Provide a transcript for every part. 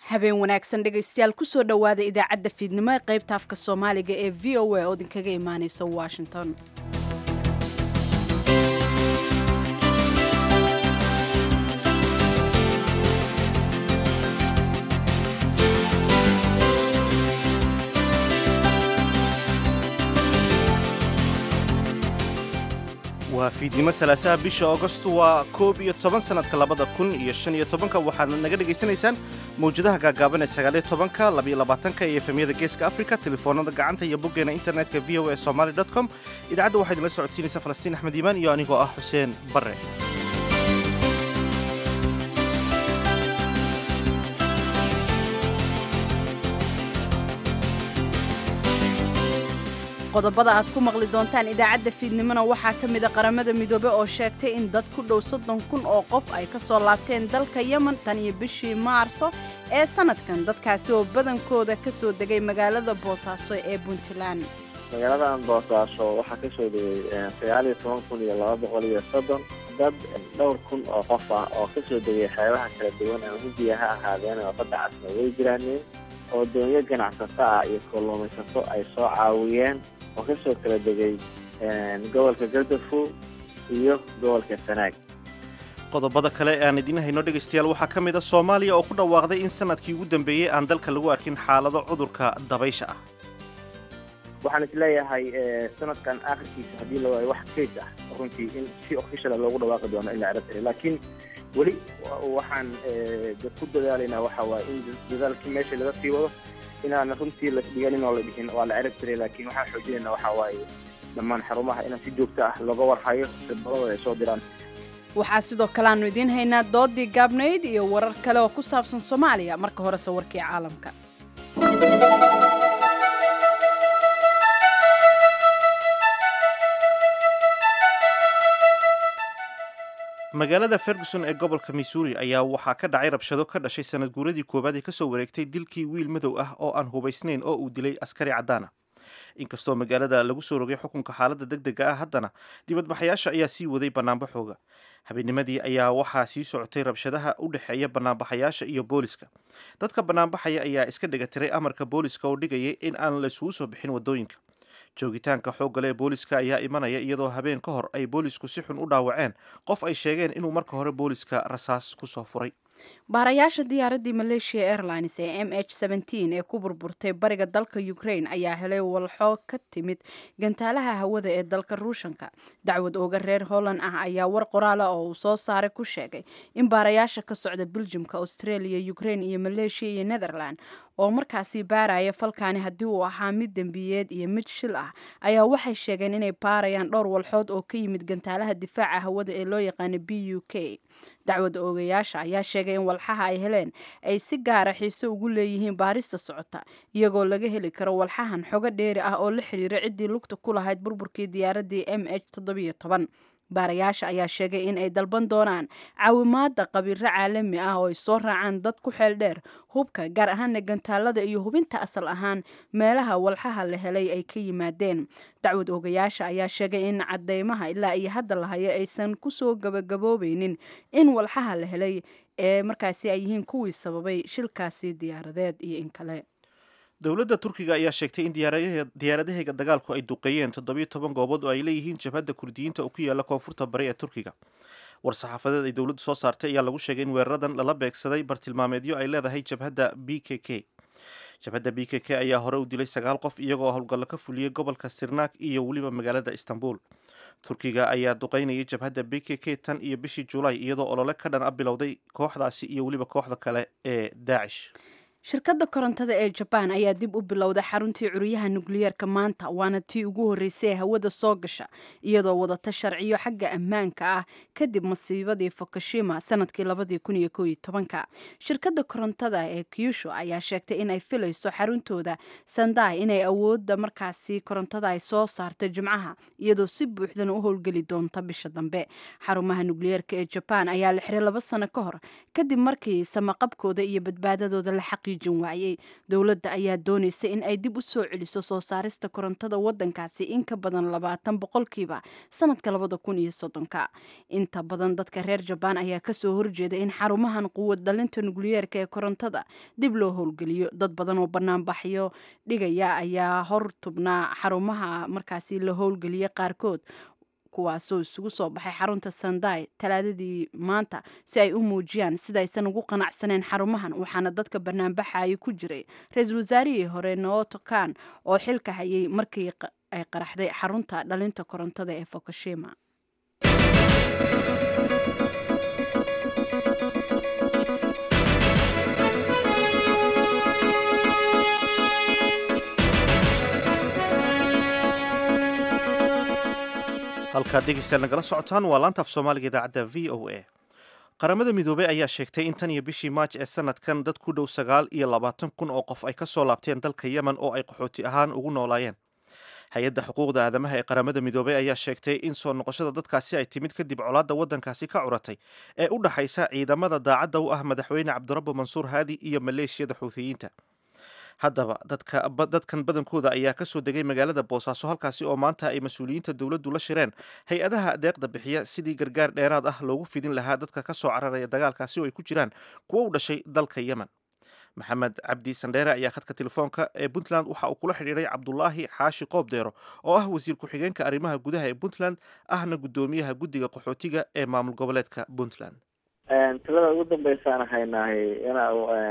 habeen wanaagsan dhegaystayaal kusoo dhowaada idaacadda fiidnimo ee qaybta afka soomaaliga ee v o a oo idinkaga imaaneysa washington waa fiidnimo salaasaha bisha augosto waa koob iyo toban sannadka labada kun iyo shan iyo tobanka waxaadna naga dhegaysanaysaan mawjadaha gaagaaban ee sagaaliyo tobanka labaiyo labaatanka iyo efemyada geeska africa telefoonada gacanta iyo boggeena internetka v o a somaly com idaacadda waxaa idinla socodsiinaysa falastiin axmed iimaan iyo anigoo ah xuseen barre qodobada aad ku maqli doontaan idaacadda fiidnimona waxaa ka mida qaramada midoobe oo sheegtay in dad ku dhow soddon kun oo qof ay ka soo laabteen dalka yemen tan iyo bishii maarso ee sannadkan dadkaasi oo badankooda ka soo degay magaalada boosaaso ee puntland magaaladan boosaaso waxaa ka soo degay sagaal iyo toban kun iyo laba boqol iyo soddon dad dhowr kun oo qof ah oo ka soo degay xeebaha kala duwan ama hindiya ha ahaadeen oo badda casna way jiraaneen oo doonyo ganacsato ah iyo kalluumaysato ay soo caawiyeen oo ka soo kala degay gobolka galdafow iyo gobolka sanaag qodobada kale ee aan idiin hayno dhegaystayaal waxaa ka mid a soomaaliya oo ku dhawaaqday in sanadkii ugu dambeeyey aan dalka lagu arkin xaalado cudurka dabaysha ah waxaan isleeyahay sanadkan akhirkiisa haddii la waayo wax kays ah runtii in si officiala loogu dhawaaqi doono in la cirabtira laakiin weli waxaan ku dadaalaynaa waxa waaye in dadaalkii meesha laga sii wado inaan runtii la dhiganin oo la dhihin waa la cirab tiray laakiin waxaan xoojinayna waxaa waaye dhammaan xarumaha inaan si joogto ah looga warhayo sibadooda ay soo diraan waxaa sidoo kale aanu idiin haynaa doodii gaabnayd iyo warar kale oo ku saabsan soomaaliya marka horese warkii caalamka magaalada ferguson ee gobolka missouri ayaa waxaa ka dhacay rabshado ka dhashay sanad guuradii koowaad ee kasoo wareegtay dilkii wiil madow ah oo aan hubaysnayn oo uu dilay askari caddaana inkastoo magaalada lagu soo rogay xukunka xaaladda deg dega ah haddana dibadbaxayaasha ayaa sii waday bannaanbaxooga habeennimadii ayaa waxaa sii socotay rabshadaha u dhexeeya bannaanbaxayaasha iyo booliska dadka bannaanbaxaya ayaa iska dhegatiray amarka booliska oo dhigayay in aan laisugu soo bixin waddooyinka joogitaanka xooggale ee booliska ayaa imanaya iyadoo habeen ka hor ay boolisku si xun u dhaawaceen qof ay sheegeen inuu marka hore booliska rasaas ku soo furay baarayaasha diyaaraddii malaysia airlines ee m h ee ku burburtay bariga dalka ukraine ayaa helay walxo ka timid gantaalaha hawada ee dalka ruushanka dacwad ooga reer holland ah ayaa war qoraala oo uu soo saaray ku sheegay in baarayaasha ka socda beljumka australia ukraine iyo malaysia iyo netherland oo markaasi baaraya falkaani haddii uu ahaa mid dembiyeed iyo mid shil ah ayaa waxay sheegeen inay baarayaan dhowr walxood oo ka yimid gantaalaha difaaca hawada ee loo yaqaano b u k dacwada oogayaasha ayaa sheegay in walxaha ay heleen ay si gaara xiise ugu leeyihiin baarista socota iyagoo laga heli karo walxahan xogo dheeri ah oo la xiriira ciddii lugta ku lahayd burburkii diyaaraddii m h baarayaasha ayaa sheegay in ay dalban doonaan caawimaada qabiiro caalami ah oo ay soo raacaan dad ku xeel dheer hubka gaar ahaana gantaalada iyo hubinta asal ahaan meelaha walxaha la helay ay ka yimaadeen dacwad oogayaasha ayaa sheegay in cadeymaha ilaa iyo hadda la hayo aysan kusoo gabagaboobeynin in walxaha la helay ee markaasi ay yihiin kuwii sababay shilkaasi diyaaradeed iyo in kale dowladda turkiga ayaa sheegtay in diyaaradaheega dagaalku ay duqeeyeen toddobiyo toban goobood oo ay leeyihiin jabhadda kurdiyiinta oo ku yaalla koonfurta bari ee turkiga war-saxaafadeed ay dowladdu soo saartay ayaa lagu sheegay in weeraradan lala beegsaday bartilmaameedyo ay leedahay jabhadda b k k jabhadda b k k ayaa hore u dilay sagaal qof iyagoo howlgallo ka fuliyey gobolka sirnak iyo weliba magaalada istanbul turkiga ayaa duqeynayay jabhadda b k k tan iyo bishii julaay iyadoo olole ka dhan a bilowday kooxdaasi iyo weliba kooxda kale ee daacish shirkadda korontada ee jabaan ayaa dib u bilowday xaruntii curyaha nukliyeerka maanta waana tii ugu horreysay ee hawada soo gasha iyadoo wadata sharciyo xagga ammaanka ah kadib masiibadii fukushima sanadkii labadii kun iyo kooiyo tobanka shirkadda korontada ee kyusho ayaa sheegtay inay filayso xaruntooda sandai inay awoodda markaasi korontada ay soo saarta jimcaha iyadoo si buuxdana u howlgeli doonta bisha dambe xarumaha nukliyeerka ee jabaan ayaa la xiray laba sano ka hor kadib markii samaqabkooda iyo badbaadadooda la xaqi xaqiijin waayey dowladda ayaa doonaysa in ay dib u soo celiso soo saarista korontada wadankaasi in ka badan labaatan boqolkiiba sanadka labada kun iyo soddonka inta badan dadka reer jabaan ayaa kasoo horjeeda in xarumahan quwad dhalinta nukliyeerka ee korontada dib loo howlgeliyo dad badan oo banaanbaxyo dhigaya ayaa hor tubnaa xarumaha markaasi la howlgeliya qaarkood kuwaasoo isugu soo baxay xarunta sandai talaadadii maanta si ay u muujiyaan sidaysan ugu qanacsaneen xarumahan waxaana dadka banaanbaxaya ku jiray ra-iisul wasaarihii hore nooto kan oo xilka hayay markii ay qaraxday xarunta dhalinta korontada ee fukushima halkaad dhegeystayaal nagala socotaan waa laanta af soomaaliga idaacadda v o a qaramada midoobey ayaa sheegtay in tan iyo bishii maaj ee sanadkan dad ku dhow sagaal iyo labaatan kun oo qof ay ka soo laabteen dalka yemen oo ay qaxooti ahaan ugu noolaayeen hay-adda xuquuqda aadamaha ee qaramada midoobey ayaa sheegtay in soo noqoshada dadkaasi ay timid kadib colaadda waddankaasi ka curatay ee u dhaxaysa ciidamada daacadda u ah madaxweyne cabdirabbo mansuur haadi iyo maleeshiyada xuuthiyiinta haddaba dadkan badankooda ayaa kasoo degay magaalada boosaaso halkaasi oo maanta ay mas-uuliyiinta dowladdu la shireen hay-adaha deeqda bixiya sidii gargaar dheeraad ah loogu fidin lahaa dadka ka soo cararaya dagaalkaasi oo ay ku jiraan kuwo u dhashay dalka yemen maxamed cabdi sandheere ayaa khadka telefoonka ee puntland waxa uu kula xidhiiray cabdulaahi xaashi qoobdeero oo ah wasiir ku-xigeenka arrimaha gudaha ee puntland ahna guddoomiyaha guddiga qaxootiga ee maamul goboleedka puntland tilada ugu dambeysaan haynahay ina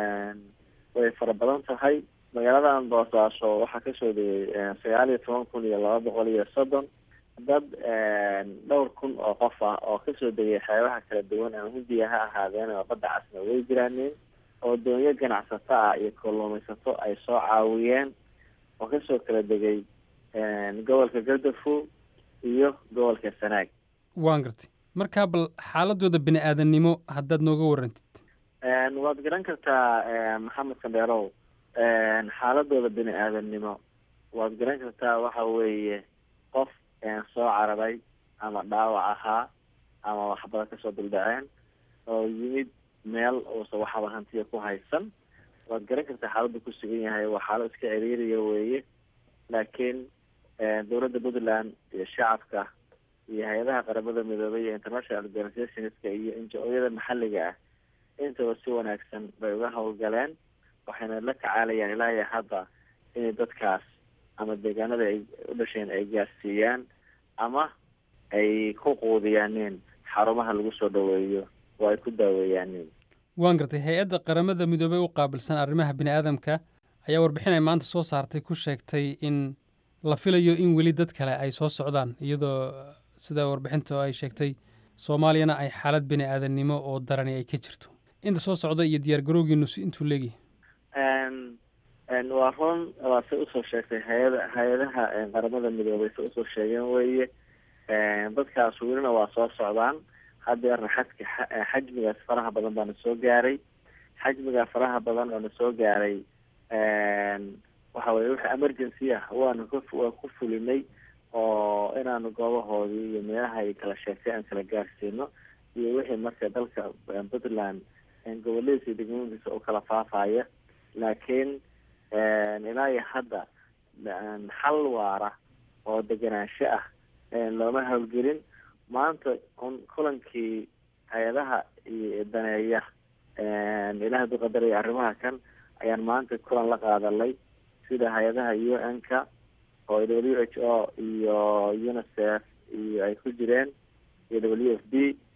way fara badan tahay magaaladan boosaaso waxaa kasoo degay sagaal iyo toban kun iyo laba boqol iyo soddon dad dhowr kun oo qof ah oo kasoo degay xeebaha kala duwan ama hindiya ha ahaadeen oo badda casna way jiraaneen oo doonyo ganacsato ah iyo kalluumaysato ay soo caawiyeen oo kasoo kala degay gobolka gardafow iyo gobolka sanaag waan gartay markaa bal xaaladooda bini aadannimo haddaad nooga warantid waad garan kartaa maxamed sandheerow xaaladooda bini aadamnimo waad garan kartaa waxa weeye qof soo cararay ama dhaawac ahaa ama waxbada kasoo duldhaceen oo yimid meel uusa waxaba hantiya ku haysan waad garan kartaa xaaladdu ku sugan yahay waa xaalad iska ciriiriya weeye laakiin dowladda puntland iyo shacabka iyo hay-adaha qaramada midoobay iyo international organizationska iyo injo-yada maxalliga ah intaba si wanaagsan bay uga howlgaleen waxayna la tacaalayaan ilaa iyo hadda inay dadkaas ama deegaanada ay u dhasheen ay gaarsiiyaan ama ay ku quudiyaaneen xarumaha lagu soo dhaweeyo oo ay ku daaweeyaaneen waan gartay hay-adda qaramada midoobey u qaabilsan arrimaha bini aadamka ayaa warbixin ay maanta soo saartay ku sheegtay in la filayo in weli dad kale ay soo socdaan iyadoo sida warbixinta ay sheegtay soomaaliyana ay xaalad bini aadannimo oo darani ay ka jirto inta soo socda iyo diyaar garowgiinu intuu leegyahay waa run waa say usoo sheegtay hay-ada hay-adaha qaramada midoobay say usoo sheegeen weeye dadkaas welina waa soo socdaan hadeerna xadka xajmigaas faraha badan baana soo gaaray xajmigaa faraha badan oo na soo gaaray waxa weye wixii emergency ah waanu kwaa ku fulinay oo inaanu goobahoodii iyo meelaha ay kala sheegtay aan kala gaarsiino iyo wixii marka dalka puntland goboladiisa iyo degmooyinkiisa u kala faafaya laakiin ilaa iyo hadda xal waara oo deganaansho ah looma howlgelin maanta un kulankii hay-adaha iyo daneeya ilaah du qadaraya arrimaha kan ayaan maanta kulan la qaadanay sida hay-adaha u n ka oo w h o iyo unicef iyo ay ku jireen iyo w f b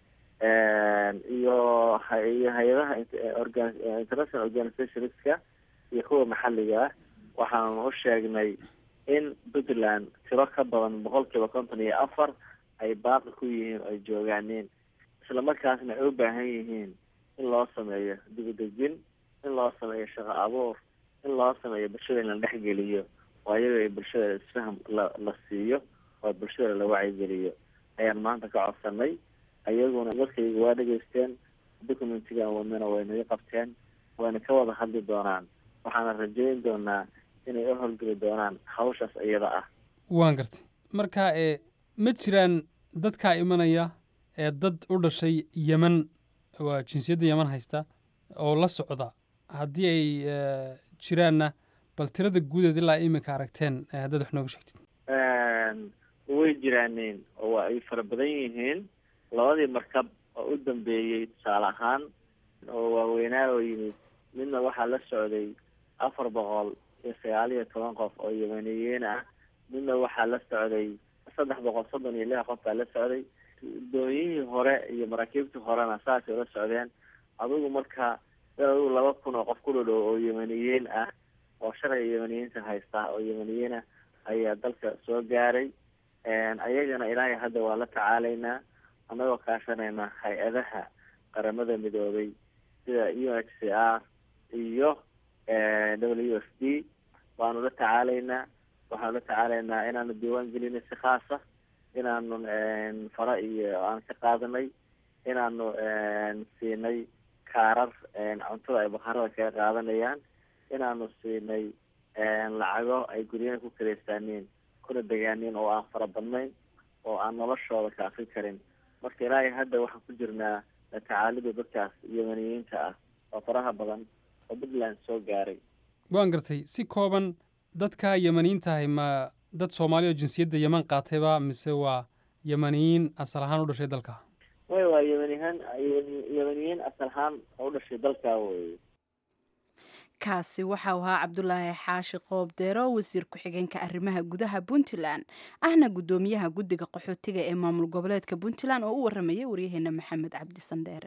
iyo iyo hay-adaha international organizationska iyo kuwa maxalliga ah waxaanu u sheegnay in puntland tiro ka badan boqol kiiba konton iyo afar ay baaqi ku yihiin oo ay joogaaneen isla markaasna ay u baahan yihiin in loo sameeyo dibadejin in loo sameeyo shaqo abuur in loo sameeyo bulshada in la dhexgeliyo oo ayaga ay bulshada isfaham la la siiyo oo bulshada la wacyigeliyo ayaan maanta ka codsanay ayaguna dadkayga waa dhegaysteen documentigan wadnana way naga qabteen wayna ka wada hadli doonaan waxaana rajeyn doonaa inay u howlgeli doonaan hawshaas iyada ah waan gartay marka ee ma jiraan dadkaa imanaya ee dad u dhashay yeman waa jinsiyadda yeman haysta oo la socda haddii ay jiraanna bal tirada guudeed ilaa iminka aragteen haddaad wax nooga sheegtid way jiraaneen oo waa ay fara badan yihiin labadii markab oo u dambeeyey tusaale ahaan oo waaweynaa oo yimid midna waxaa la socday afar boqol iyo sagaal iyo toban qof oo yamaniyiin ah midna waxaa la socday saddex boqol soddon iyo lix qof baa la socday doonyihii hore iyo maraakiibtii horena saasay la socdeen adigu marka adigu laba kun oo qof ku dhadhow oo yamaniyiin ah oo sharciga yamaniyiinta haysta oo yamaniyiin ah ayaa dalka soo gaaray ayagana ilaahay hadda waa la tacaalaynaa annagoo kaashanayna hay-adaha qaramada midoobay sida u h c r iyo w f d waanu la tacaalaynaa waxaanu la tacaalaynaa inaanu diiwaan gelinay si khaasa inaanu fara iyo aan ka qaadanay inaanu siinay kaarar cuntada ay bakhaarada kaga qaadanayaan inaanu siinay lacago ay guryaha ku karaystaaniin kuna degaaniin oo aan fara badnayn oo aan noloshooda ka akri karin marka ilaahay hadda waxaan ku jirnaa la tacaalida dadkaas yamaniyiinta ah oo faraha badan oo puntland soo gaaray waan gartay si kooban dadka yamaniyiintahay ma dad soomaali oo jinsiyadda yeman qaatayba mise waa yamaniyiin asal ahaan u dhashay dalka way waa yamanihaan yamaniyiin asal ahaan oo u dhashay dalka wey kaasi waxau ahaa cabdulaahi xaashi qoobdeero wasiir ku-xigeenka arrimaha gudaha puntland ahna guddoomiyaha guddiga qaxootiga ee maamul goboleedka puntland oo u waramayay waryaheena maxamed cabdi sandheere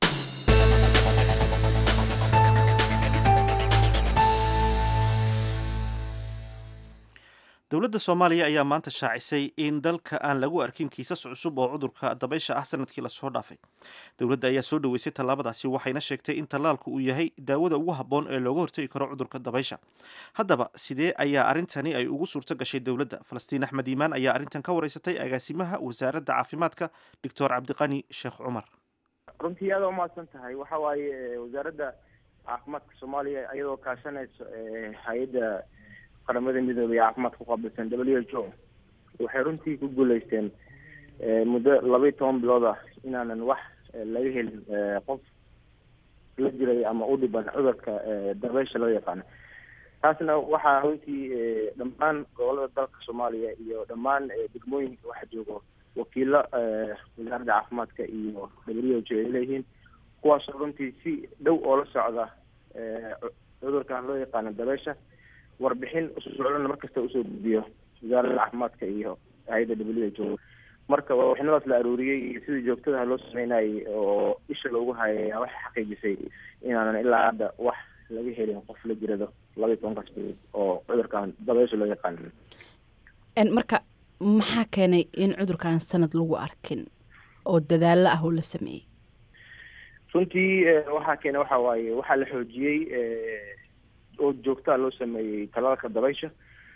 dowladda soomaaliya ayaa maanta shaacisay in dalka aan lagu arkin kiisas cusub oo cudurka dabaysha ah sanadkii lasoo dhaafay dowladda ayaa soo dhoweysay tallaabadaasi waxayna sheegtay in tallaalku uu yahay daawada ugu habboon ee looga hortegi karo cudurka dabaysha haddaba sidee ayaa arrintani ay ugu suurto gashay dowladda falastiin axmed iimaan ayaa arrintan ka wareysatay agaasimaha wasaaradda caafimaadka doctor cabdiqani sheekh cumar runtii aada umahadsan tahay waxa waaye wasaaradda caafimaadka soomaaliya iyadoo kaashanayso hay-adda qaramada midoobay ee caafimaadka ku qaabilsan w h o waxay runtii ku guuleysteen muddo laba iyo toban bilood ah inaanan wax laga helin qof la jiray ama u dhiban cudurka dabeysha loo yaqaano taasna waxaa runtii dhammaan gobolada dalka soomaaliya iyo dhammaan degmooyinka waxa joogo wakiilo wasaaradda caafimaadka iyo w h o ay leeyihiin kuwaasoo runtii si dhow oo la socda cudurkan loo yaqaano dabeysha warbixin usocdana markasta usoo gudbiyo wasaaradda caafimaadka iyo hay-adda w h o marka warbixinadaas la aruuriyey iyo sidii joogtadaha loo sameynayay oo isha loogu hayay waxay xaqiijisay inaanan ilaa hadda wax laga helin qof la jirado laba iyo tobankaas bilood oo cudurkan dabeysha loo yaqaano marka maxaa keenay in cudurkan sanad lagu arkin oo dadaalo ah oo la sameeyey runtii waxaa keenay waxa waaye waxaa la xoojiyey oo joogtaa loo sameeyey talaalka dabaysha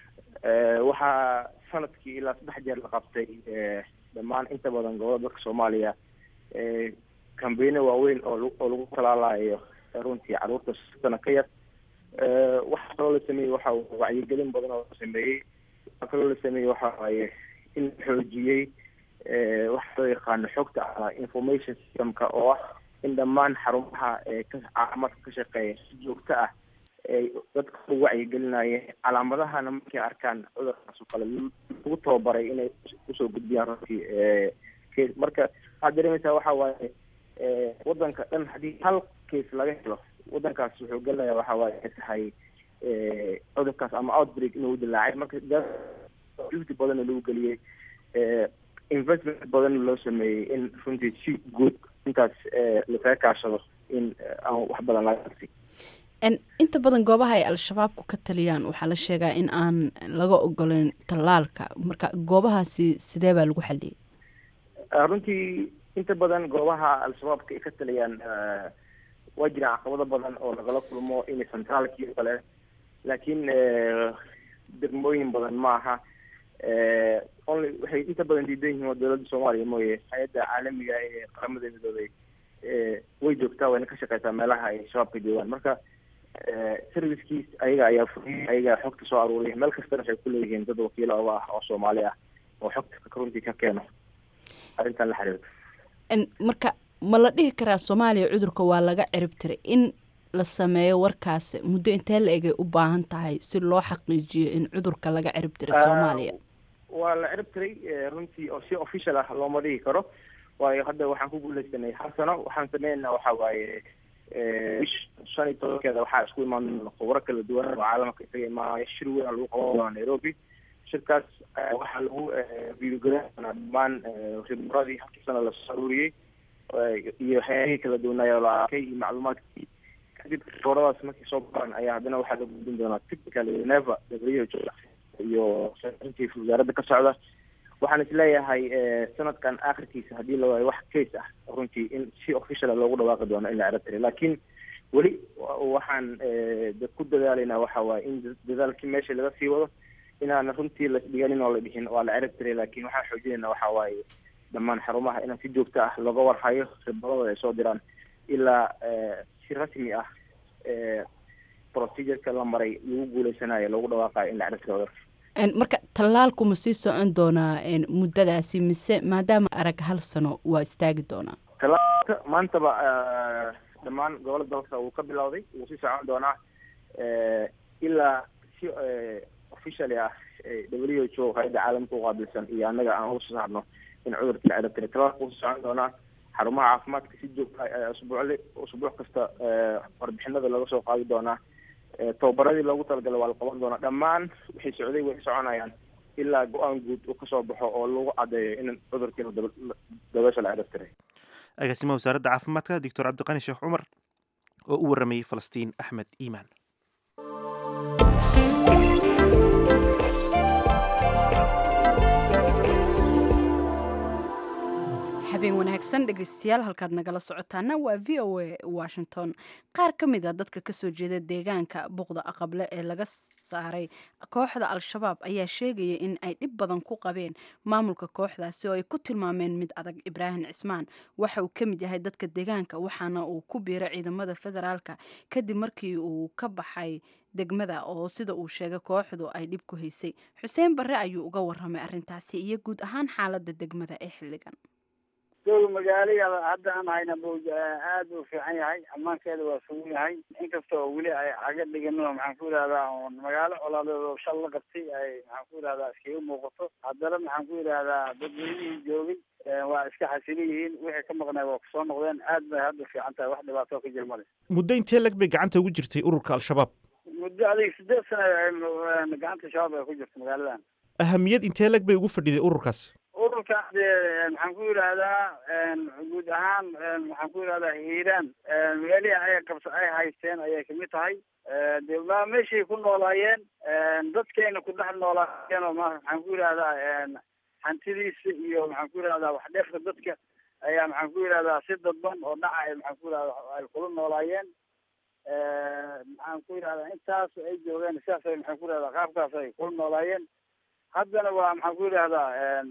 waxaa sanadkii ilaa saddex jeer la qabtay dhammaan inta badan gobolada dalka soomaaliya kambeino waaweyn oo oo lagu talaalayo runtii caruurta sana ka yar waxaa kaloo la sameeyey waxa wacyigelin badan oo la sameeyey waxaa kaloo la sameeyey waxa waaye in la xoojiyey waxa loo yaqaano xogta ama information systemka oo ah in dhammaan xarumaha caafimaadka ka shaqeeya si joogto ah ay dadka u wacyigelinayeen calaamadahana markay arkaan cudurkaas oo kale lagu tababaray inay usoo gudbiyaan runtii marka waxaad dareemaysaa waxa waaye wadanka dhan haddii hal case laga helo wadankaas wuxuu gelaya waxa waaye ay tahay cudurkaas ama outbreak inuu dilaacay marka juhdi badanna lagu geliyey investment badanna loo sameeyey in runtii si guud intaas lakaga kaashado in aan wax badan laga arsi inta badan goobaha ay al-shabaabku ka taliyaan waxaa la sheegaa in aan laga ogoleyn tallaalka marka goobahaasi sidee baa lagu xaliyey runtii inta badan goobaha al-shabaabka ay ka taliyaan waa jiraan caqabado badan oo lagala kulmo in centraalkii o kale laakiin degmooyin badan ma aha only waxay inta badan diidan yihiin waa dowladda soomaaliya mooye hay-adda caalamiga ee qaramada midoobay way joogtaa wayna ka shaqeysaa meelaha ay shabaabka joogaan marka servicekiis ayaga ayaa furiyay ayaga xogta soo aruuriya meel kastana waxay ku leeyihiin dad wakiilo oga ah oo soomaali ah oo xogta runtii ka keeno arrintan la xiriirto marka ma la dhihi karaa soomaaliya cudurka waa laga cirib tiray in la sameeyo warkaas muddo intee la egay u baahan tahay si loo xaqiijiyo in cudurka laga cirib diray soomaaliya waa la cirib tiray runtii oo si official ah looma dhigi karo waayo hadda waxaan ku guuleysanay hal sano waxaan sameynaa waxa waaye bish shan iyo tobankeeda waxaa isku imaan khubro kala duwan oo caalamka isaga imaanaya shir weyn lagu qaban doona nairobi shirkaas waxaa lagu viigareyn doonaa dhammaan khibradii halkii sana lasoo aruuriyey iyo waxyaabihii kala duwanaayo la arkay iyo macluumaadkii kadib khibradaas markay soo baxaan ayaa haddana waxaa la gudbin doonaa typical neva w iyo secretary wasaaradda ka socda waxaan isleeyahay sanadkan akhirkiisa haddii la waayo wax case ah runtii in si officiala loogu dhawaaqi doono in la cirab tiray laakiin weli waxaan ku dadaalaynaa waxa waaye in dadaalkii meesha laga sii wado inaana runtii lasdhiganin oo la dhihin waa la cirab tiray laakiin waxaan xoojinayna waxa waaye dhammaan xarumaha inaan si joogto ah looga warhayo khibradooda ay soo diraan ilaa si rasmi ah procedureka la maray lagu guuleysanayo loogu dhawaaqayo in la cirab tiro cudurka marka tallaalku ma sii socon doonaa muddadaasi mise maadaama arag hal sano waa istaagi doonaa tallaalka maantaba dhammaan gobolada dalka wuu ka bilowday wuu sii socon doonaa ilaa si officially ah w h o hay-adda caalamka uqaabilsan iyo annaga aan uga soo saarno in cudurka la cirab tiray tallaalka wuu sii socon doonaa xarumaha caafimaadka si joogta usbuucli usbuuc kasta warbixinada laga soo qaadi doonaa tababaradii loogu talagalay waa la qaban doonaa dhammaan waxay socday way soconayaan ilaa go-aan guud uu kasoo baxo oo lagu caddeeyo in cudurkii dabeesha la cirab tiray agaasimaha wasaaradda caafimaadka doctor cabdiqani sheekh cumar oo u waramayey falastiin axmed iimaan habeen wanaagsan dhegeystayaal halkaad nagala socotaana waa v o a washington qaar ka mid a dadka kasoo jeeda deegaanka buqda aqable ee laga saaray kooxda al-shabaab ayaa sheegaya in ay dhib badan ku qabeen maamulka kooxdaasi oo ay ku tilmaameen mid adag ibraahim cismaan waxa uu ka mid yahay dadka deegaanka waxaana uu ku biiray ciidamada federaalka kadib markii uu ka baxay degmada oo sida uu sheegay kooxdu ay dhib ku haysay xuseen barre ayuu uga waramay arrintaasi iyo guud ahaan xaaladda degmada ee xilligan dowla magaalada hadda aan hayna bu aad u fiican yahay ammaankeeda waa sugan yahay inkasta oo weli ay caga dhigano maxaan ku yidhahdaa oon magaalo colaadeed oo shal la qabtay ay maxaan ku yidhahdaa iskaga muuqato haddana maxaan ku yidhahdaa dadweynihii joogay waa iska xasilan yihiin wixii ka maqnay waa kusoo noqdeen aad bay hadda fiican tahay wax dhibaato ka jir male muddo intee lag bay gacanta ugu jirtay ururka al-shabaab muddo adiga sideed sana gacanta shabaab ay ku jirto magaaladan ahamiyad intee lag bay ugu fadhiday ururkaas ururka dee maxaan ku yidhahdaa guud ahaan maxaan ku yidhahdaa hiiraan meelihii ay qabsa ay haysteen ayay kamid tahay de ma meeshay ku noolaayeen dadkayna ku dhex noolaayeen oo ma maxaan ku yidhahdaa hantidiisa iyo maxaan ku yidhahdaa wax dheefka dadka ayaa maxaan ku yidhahdaa si dadban oo dhaca ay maxaan ku yidhahdaa ay kula noolaayeen maxaan ku yidhahdaa intaas ay joogeen sidaas ay maxaan ku yidhahdaa qaabkaas ay kula noolaayeen haddana waa maxaan ku yidhahdaa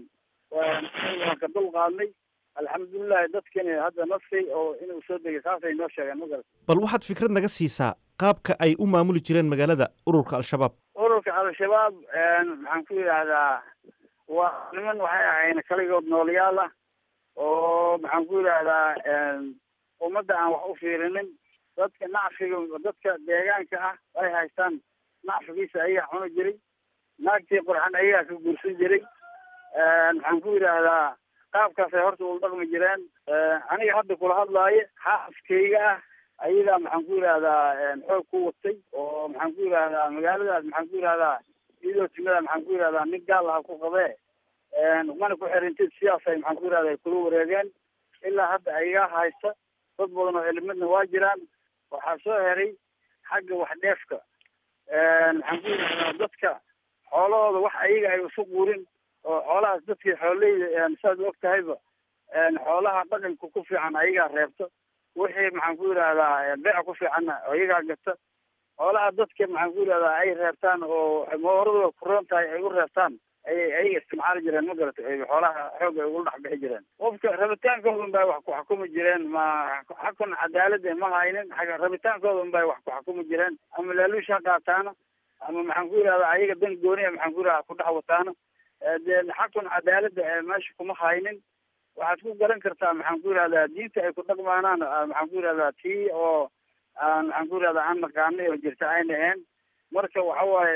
waan ka dul qaadnay alxamdulilahi dadkani hadda nafkay oo inuu soo degay saasay noo sheegeen ma garat bal waxaad fikrad naga siisaa qaabka ay u maamuli jireen magaalada ururka al-shabaab ururka al-shabaab maxaan ku yidhaahdaa waa niman waxay ahayn kaligood noolayaal ah oo maxaan ku yidhaahdaa ummadda aan wax u fiirinin dadka nacfiga dadka deegaanka ah ay haystaan nacfigiisa ayaa cuni jiray naagtii qurxan ayagaa ka guursan jiray maxaan ku yidhaahdaa qaabkaasay horta ula dhaqmi jireen aniga hadda kula hadlaayo xaaskayga ah ayagaa maxaan ku yidhahdaa xoog ku watay oo maxaan ku yidhahdaa magaaladaas maxaan ku yidhahdaa iyadoo timada maxaan ku yidhahdaa nin gaal aha ku qabee mana ku xirintid sidaasay maxaan ku yidhahda kula wareegeen ilaa hadda ayagaa haysta dad badan oo elimidna waa jiraan waxaa soo heray xagga wax dheefka maxaan ku yidhahdaa dadka xoolahooda wax ayaga ay isu quurin oo xoolahaas dadkii xooleyda saad og tahayba xoolaha dhaqanka ku fiican ayagaa reebta wixii maxaan ku yidhahdaa beeca ku fiicanna ayagaa gata xoolaha dadka maxaan ku yidhahdaa ay reebtaan oo mooradooda kuroon tahay ay u reebtaan ayay ayaga isticmaali jireen ma garata xoolaha xoog ay ugula dhex bixi jireen qofka rabitaankooda unbay wax ku xukumi jireen ma xakun cadaalada ma haynin xagga rabitaankooda unbay wax ku xukumi jireen ama laaluush ha qaataana ama maxaan ku yidhahdaa ayaga dan gooniya maxaan ku yidhahdaa ku dhex wataana dee xakun cadaalada meesha kuma haynin waxaad ku garan kartaa maxaan ku yidhahdaa diinta ay ku dhaqmaanaan maxaan ku yidhahdaa tii oo aan maxaan ku yidhahdaa aan naqaanay oo jirta ayna ahayn marka waxa waaye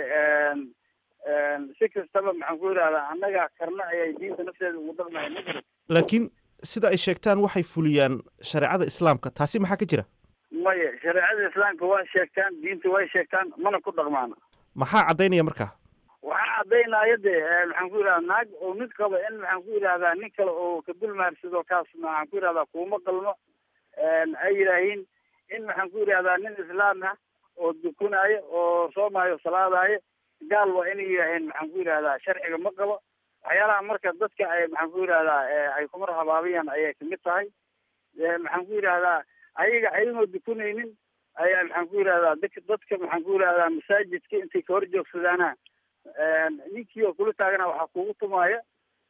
si kastaba maxaan ku yidhahdaa annaga karna ayay diinta nafteeda ugu dhaqmaya ma jiro laakiin sida ay sheegtaan waxay fuliyaan shareecada islaamka taasi maxaa ka jira maya shareecada islaamka waa sheegtaan diinta way sheegtaan mana ku dhaqmaana maxaa caddaynaya markaa waxaa caddaynaya de maxaan ku yidhahdaa naag oo mid qaba in maxaan ku yidhahdaa nin kale oo ka dulmaarsado kaas maxaan ku yidhahdaa kuuma qalmo ay yidhaahiin in maxaan ku yidhahdaa nin islaam ah oo dukunaayo oo soomaayo salaadaayo gaal waa inay yidhaaheen maxaan ku yidhahdaa sharciga ma qabo waxyaalaha marka dadka ay maxaan ku yidhahdaa ay kumar habaabayaan ayay kamid tahay maxaan ku yidhahdaa ayaga ayagoo dukunaynin ayaa maxaan ku yidhahdaa dadka dadka maxaan ku yidhahdaa masaajidka intay ka hor joogsadaana ninkii oo kula taagana waxaa kugu tumaaya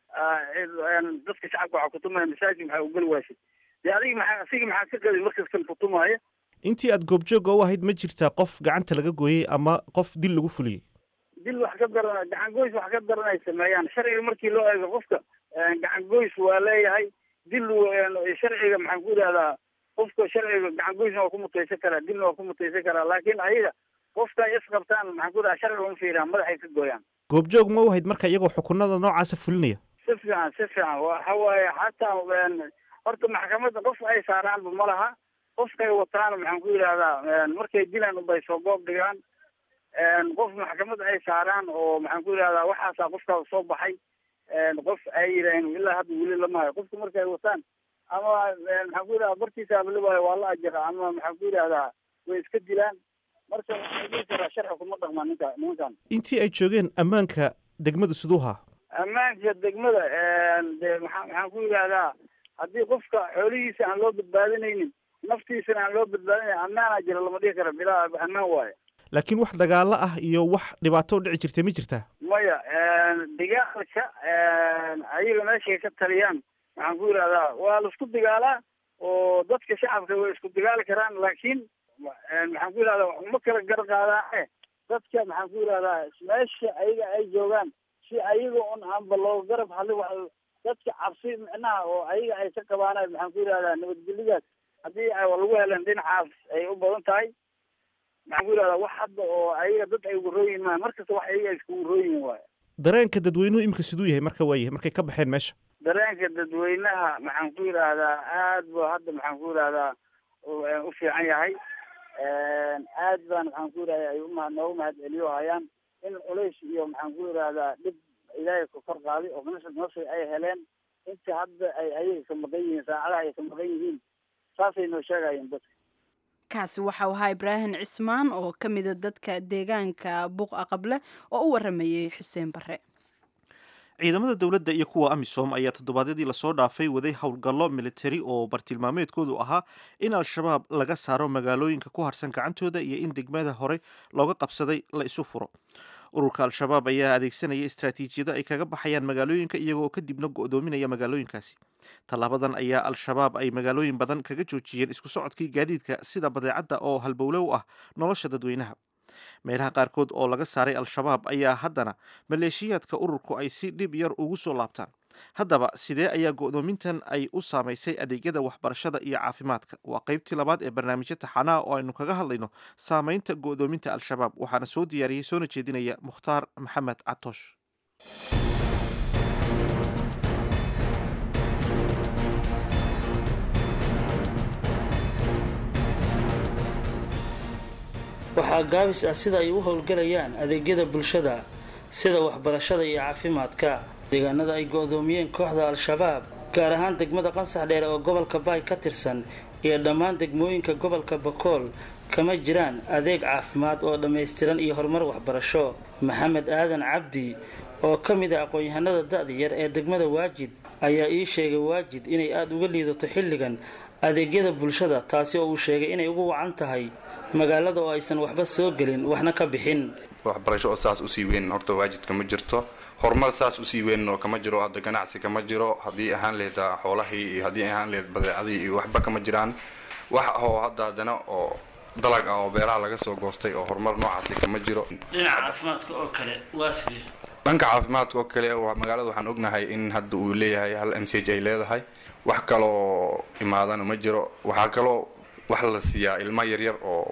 dadka shacabka waxaa kutumaya masaajid maxaa ugeli waashay dee adiga maxaa asiga maxaa ka qadi markas kan kutumaaya intii aad goobjooga u ahayd ma jirtaa qof gacanta laga gooyey ama qof dil lagu fuliyey dil wax ka daran gacan goys wax ka daran ay sameeyaan sharciga markii loo eego qofka gacan goys waa leeyahay dil sharciga maxaan ku yidhahdaa qofka sharciga gacan goysna waa ku mutaysan karaa dilna waa ku mutaysan karaa laakiin ayaga qofka ay isqabtaan maxaan ku yidhahdaa sharciga uma fiiraan madaxay ka gooyaan goobjoog ma u ahayd marka iyagoo xukunada noocaasa fulinaya si fiican si fiican waxa waaye xataa horta maxkamadda qof ay saaraanba ma laha qofkay wataana maxaan ku yidhahdaa markay dilaan unbay soo goob dhigaan qof maxkamad ay saaraan oo maxaan ku yidhahdaa waxaasaa qofkaa soo baxay qof ay yidhaaheen ilaa hadda weli lamahayo qofka markay wataan ama maxaan ku yidhahdaa bartiisa abalibaayo waa la ajira ama maxaan ku yidhahdaa way iska dilaan marka waxaan dhihi karaa sharci kuma dhaqmaa ninka nimankan intii ay joogeen ammaanka degmadu siduuhaa ammaanka degmada de maa maxaan ku yidhahdaa haddii qofka xoolihiisa aan loo badbaadinaynin naftiisana aan loo badbaadinayn ammaanaa jira lama dhihi kara bilaa ammaan waayo laakiin wax dagaalo ah iyo wax dhibaato dhici jirtay ma jirtaa maya dagaalka ayaga meeshay ka taliyaan maxaan ku yidhahdaa waa la isku dagaalaa oo dadka shacabka way isku dagaali karaan laakiin maxaan ku yidhahdaa uma kala gar qaadaane dadka maxaan ku yidhahdaa meesha ayaga ay joogaan si ayaga un aanba loo garab hadli wa dadka cabsi micnaha oo ayaga ay ka qabaana maxaan ku yidhahdaa nabadgelyadaas haddii ay lagu heleen dhinacaas ay u badan tahay maxaan ku yidhahdaa wax hadda oo ayaga dad ay ugu rooyin maa markasta wax ayaga ay iskugu rooyin waayo dareenka dadweynuhu imika siduu yahay marka waayahay markay ka baxeen meesha dareenka dadweynaha maxaan ku yidhaahdaa aad bu hadda maxaan ku yidhahdaa u fiican yahay aad baan maxaan ku yidhahda ay uma noogu mahad celiyo hayaan in culays iyo maxaan ku yidhahdaa dhib ilaahay ka kor qaaday oo nasr nasri ay heleen inta hadda ay ayaga ka maqan yihiin saacadaha ay ka maqan yihiin saasay noo sheegayeen dadka kaasi waxau ahaa ibraahim cismaan oo ka mida dadka deegaanka buuqa qable oo u waramayey xuseen bare ciidamada dowladda iyo kuwa amisom ayaa toddobaadyadii lasoo dhaafay waday howlgallo militari oo bartilmaameedkoodu ahaa in al-shabaab laga saaro magaalooyinka ku harsan gacantooda iyo in degmada hore looga qabsaday la isu furo ururka al-shabaab ayaa adeegsanaya istraatiijiyado ay kaga baxayaan magaalooyinka iyagoo kadibna go-doominaya magaalooyinkaasi tallaabadan ayaa al-shabaab ay magaalooyin badan kaga joojiyeen isku socodkii gaadiidka sida badeecadda oo halbowle u ah nolosha dadweynaha meelaha qaarkood oo laga saaray al-shabaab ayaa haddana maleeshiyaadka ururku ay si dhib yar ugu soo laabtaan haddaba sidee ayaa go-doomintan ay u saamaysay adeegyada waxbarashada iyo caafimaadka waa qaybtii labaad ee barnaamijyo taxanaha oo aynu kaga hadlayno saamaynta go-doominta al-shabaab waxaana soo diyaariyey soona jeedinaya mukhtaar maxamed catoosh waxaa gaabis ah sida ay u howlgalayaan adeegyada bulshada sida waxbarashada iyo caafimaadka deegaanada ay go-doomiyeen kooxda al-shabaab gaar ahaan degmada qansax dheer oo gobolka baay ka tirsan iyo dhammaan degmooyinka gobolka bakool kama jiraan adeeg caafimaad oo dhammaystiran iyo horumar waxbarasho maxamed aadan cabdi oo ka mid ah aqoon-yahanada da-da yar ee degmada waajid ayaa ii sheegay waajid inay aada uga liidato xilligan adeegyada bulshada taasi oo uu sheegay inay ugu wacan tahay magaalada oo aysan waxba soo gelin waxna ka bixin waxbarasho oo saas usii weyn horta waajidka ma jirto horumar saas usii weyn oo kama jiro hadda ganacsi kama jiro haddii ahaan lehed xoolahii iyo haddii ahaan lehed badeecadii iyo waxba kama jiraan wax oo hadda haddana oo dalag ah oo beeraha laga soo goostay oo horumar noocaasi kama jiro dhinaca caafimaadka oo kale waa sidee dhanka caafimaadka oo kale magaalada waxaan ognahay in hadda uu leeyahay hal m c h ay leedahay wax kaloo imaadana ma jiro waxaa kaloo wax la siiyaa ilmo yaryar oo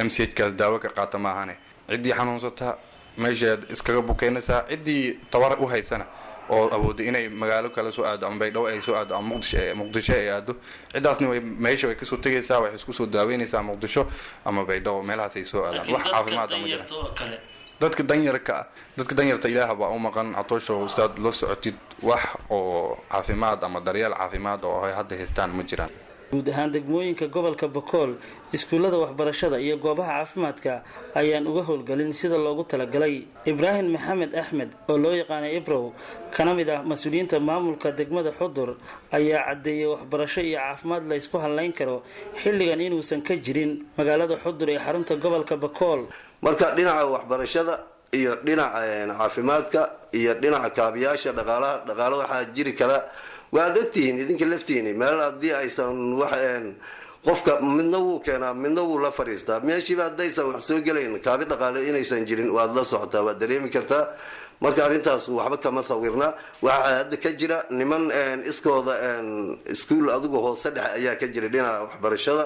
m c h kaas daawo ka qaata maahane ciddii xanuunsata meeshaad iskaga bukeynaysaa ciddii tabar u haysana oo awooday inay magaalo kale soo aado ama baydhabo ay soo aado ama muqdisho muqdisho ay aado ciddaasna way meesha way kasoo tegaysaa waxay isku soo daaweynaysaa muqdisho ama baydhabo meelahaas ay soo aadaan wax caafimaad ama jira dadka danyarka ah dadka danyarta ilaah baa u maqan catoosho saad la socotid wax oo caafimaad ama daryeel caafimaad oo ay hadda haystaan ma jiraan guud ahaan degmooyinka gobolka bakool iskuullada waxbarashada iyo goobaha caafimaadka ayaan uga howlgelin sida loogu talagalay ibraahim maxamed axmed oo loo yaqaanay ibrow kana mid ah mas-uuliyiinta maamulka degmada xudur ayaa caddeeyay waxbarasho iyo caafimaad la ysku hadlayn karo xilligan inuusan ka jirin magaalada xudur ee xarunta gobolka bakool marka dhinaca waxbarashada iyo dhinaca caafimaadka iyo dhinaca kaabiyaasha dhaqaalaha dhaqaalo waxaa jiri kara waad ogtihiin idinka laftiini meel haddii aysan wax qofka midna wuu keenaa midna wuu la fadhiistaa meeshiiba haddaysan wax soo gelayn kaabi dhaqaale inaysan jirin waad la socotaa waad dareemi kartaa marka arrintaas waxba kama sawirna waxaa hadda ka jira niman iskooda iskuol adigu hoose dhexe ayaa ka jira dhinaca waxbarashada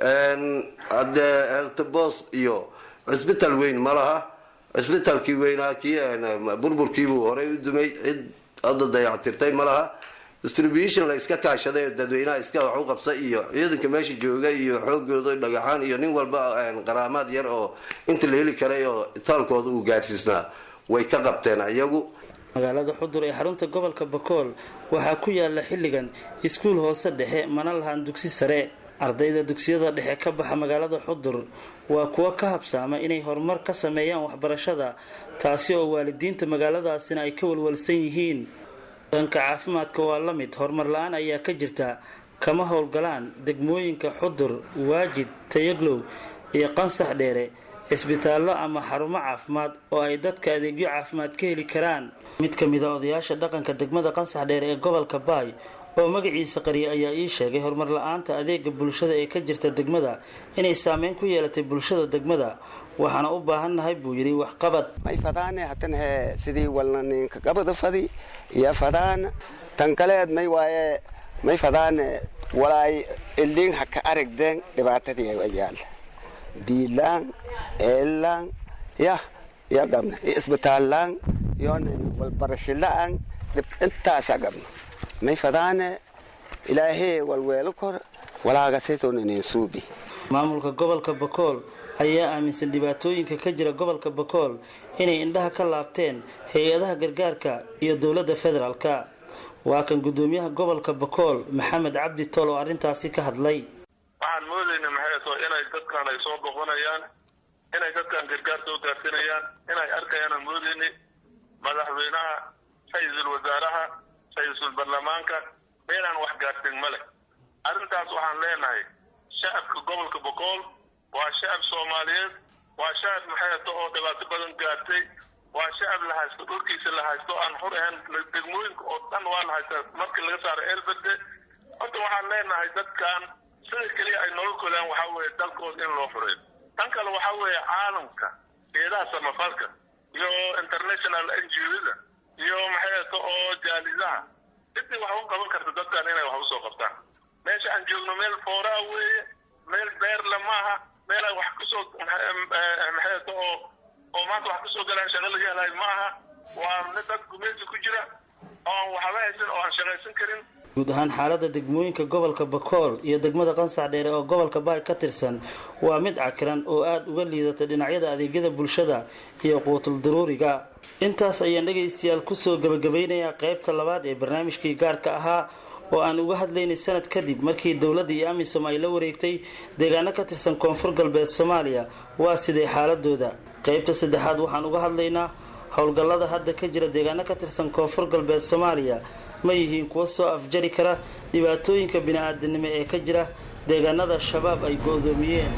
hadde eltbos iyo cisbital weyn ma laha cisbitalkii weynaa kii burburkiibuu horey u dumay cid hadda dayactirtay ma laha distribution la iska kaashaday oo dadweynaha iska wax u qabsa iyo ciidanka meesha jooga iyo xoogooda dhagaxaan iyo nin walba qaraamaad yar oo inta la heli karay oo itaalkooda uu gaadhsiisnaa way ka qabteen ayagu magaalada xudur ee xarunta gobolka bakool waxaa ku yaala xilligan iskuul hoose dhexe mana lahaan dugsi sare ardayda dugsiyada dhexe ka baxa magaalada xudur waa kuwo ka habsaama inay horumar ka sameeyaan waxbarashada taasi oo waalidiinta magaaladaasina ay ka walwalsan yihiin dhanka caafimaadka waa la mid horumar la-aan ayaa ka jirta kama howlgalaan degmooyinka xudur waajid tayaglow iyo qansax dheere cisbitaallo ama xarumo caafimaad oo ay dadka adeegyo caafimaad ka heli karaan mid ka mid a odayaasha dhaqanka degmada qansax dheere ee gobolka baay oo magaciisa qariya ayaa ii sheegay horumar la-aanta adeega bulshada ee ka jirta degmada inay saameyn ku yeelatay bulshada degmada waxaana u baahannahay buu yidhi waxqabad may fadaane hatan he sidii walna ninka gabada fadi iyo fadaan tan kaleed may waaye may fadaane walaay ilin haka aragdeen dhibaatadii ayaal biilaan eelaan yah ya gabna isbitaallaan yon walbarashilaan intaasa gabna may fadaane ilaahee walweelo kor walaagasaytoonaneen suubi maamulka gobolka bakool ayaa aaminsan dhibaatooyinka ka jira gobolka bakool inay indhaha ka laabteen hay-adaha gargaarka iyo dowladda federaalka waa kan guddoomiyaha gobolka bakool maxamed cabdi tool oo arrintaasi ka hadlay waxaan moodayna maxay too inay dadkan ay soo boqonayaan inay dadkan gargaar soo gaarsinayaan inay arkayaan moodayni madaxweynaha ra-iisul wasaaraha ra-iisul baarlamaanka meelaan wax gaarsin ma leh arrintaas waxaan leenahay shacabka gobolka bokool waa shacab soomaaliyeed waa shacab maxayto oo dhibaato badan gaartay waa shacab la haysto dhulkiisa la haysto aan xur ahayn degmooyinka oo dhan waa la haystaa markii laga saaro eelberde horta waxaan leenahay dadkan sida keliya ay nolol kolaan waxaa weeye dalkooda in loo fureeyo tan kale waxaa weeye caalamka geedaha samafalka iyo international n g o-da iyo maxayto oo jaalidaha cidii wax u qaban karta dadkan inay wax usoo qabtaan meesha aan joogno meel fooraa weeye meel beerla maaha meel ay wax kusoo maxayto oo oo maanta wax kusoo galaan shaqo laga helayo maaha waa mid dad gumeesi ku jira oo aan waxba haysan oo aan shaqaysan karin guud ahaan xaalada degmooyinka gobolka bakool iyo degmada qansax dheere oo gobolka baay ka tirsan waa mid cakiran oo aada uga liidata dhinacyada adeegyada bulshada iyo quutul daruuriga intaas ayaan dhegaystayaal kusoo gabagabaynayaa qaybta labaad ee barnaamijkii gaarka ahaa oo aan uga hadlaynay sanad kadib markii dowladda iyo amisom ay la wareegtay deegaano ka tirsan koonfur galbeed soomaaliya waa sidee xaaladooda qaybta saddexaad waxaan uga hadlaynaa howlgallada hadda ka jira deegaano ka tirsan koonfur galbeed soomaaliya ma yihiin kuwa soo afjari kara dhibaatooyinka bini-aadanimo ee ka jira deegaanada shabaab ay go-doomiyeen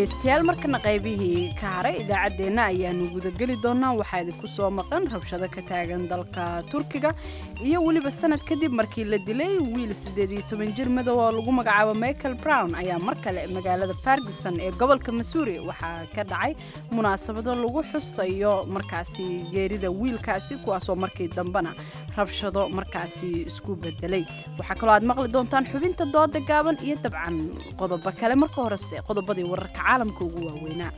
dhegaystayaal markana qaybihii ka haray idaacaddeenna ayaanu gudageli doonaa waxaa idinku soo maqan rabshado ka taagan dalka turkiga iyo weliba sanad kadib markii la dilay wiil siddeed iyo toban jir madow oo lagu magacaabo michael brown ayaa mar kale magaalada ferguson ee gobolka missouri waxaa ka dhacay munaasabado lagu xusayo markaasi geerida wiilkaasi kuwaasoo markii dambena rabshado markaasi isku bedelay waxaa kaloo aad maqli doontaan xubinta dooda gaaban iyo dabcan qodobo kale marka horese qodobadii wararka caalamka ugu waaweynaa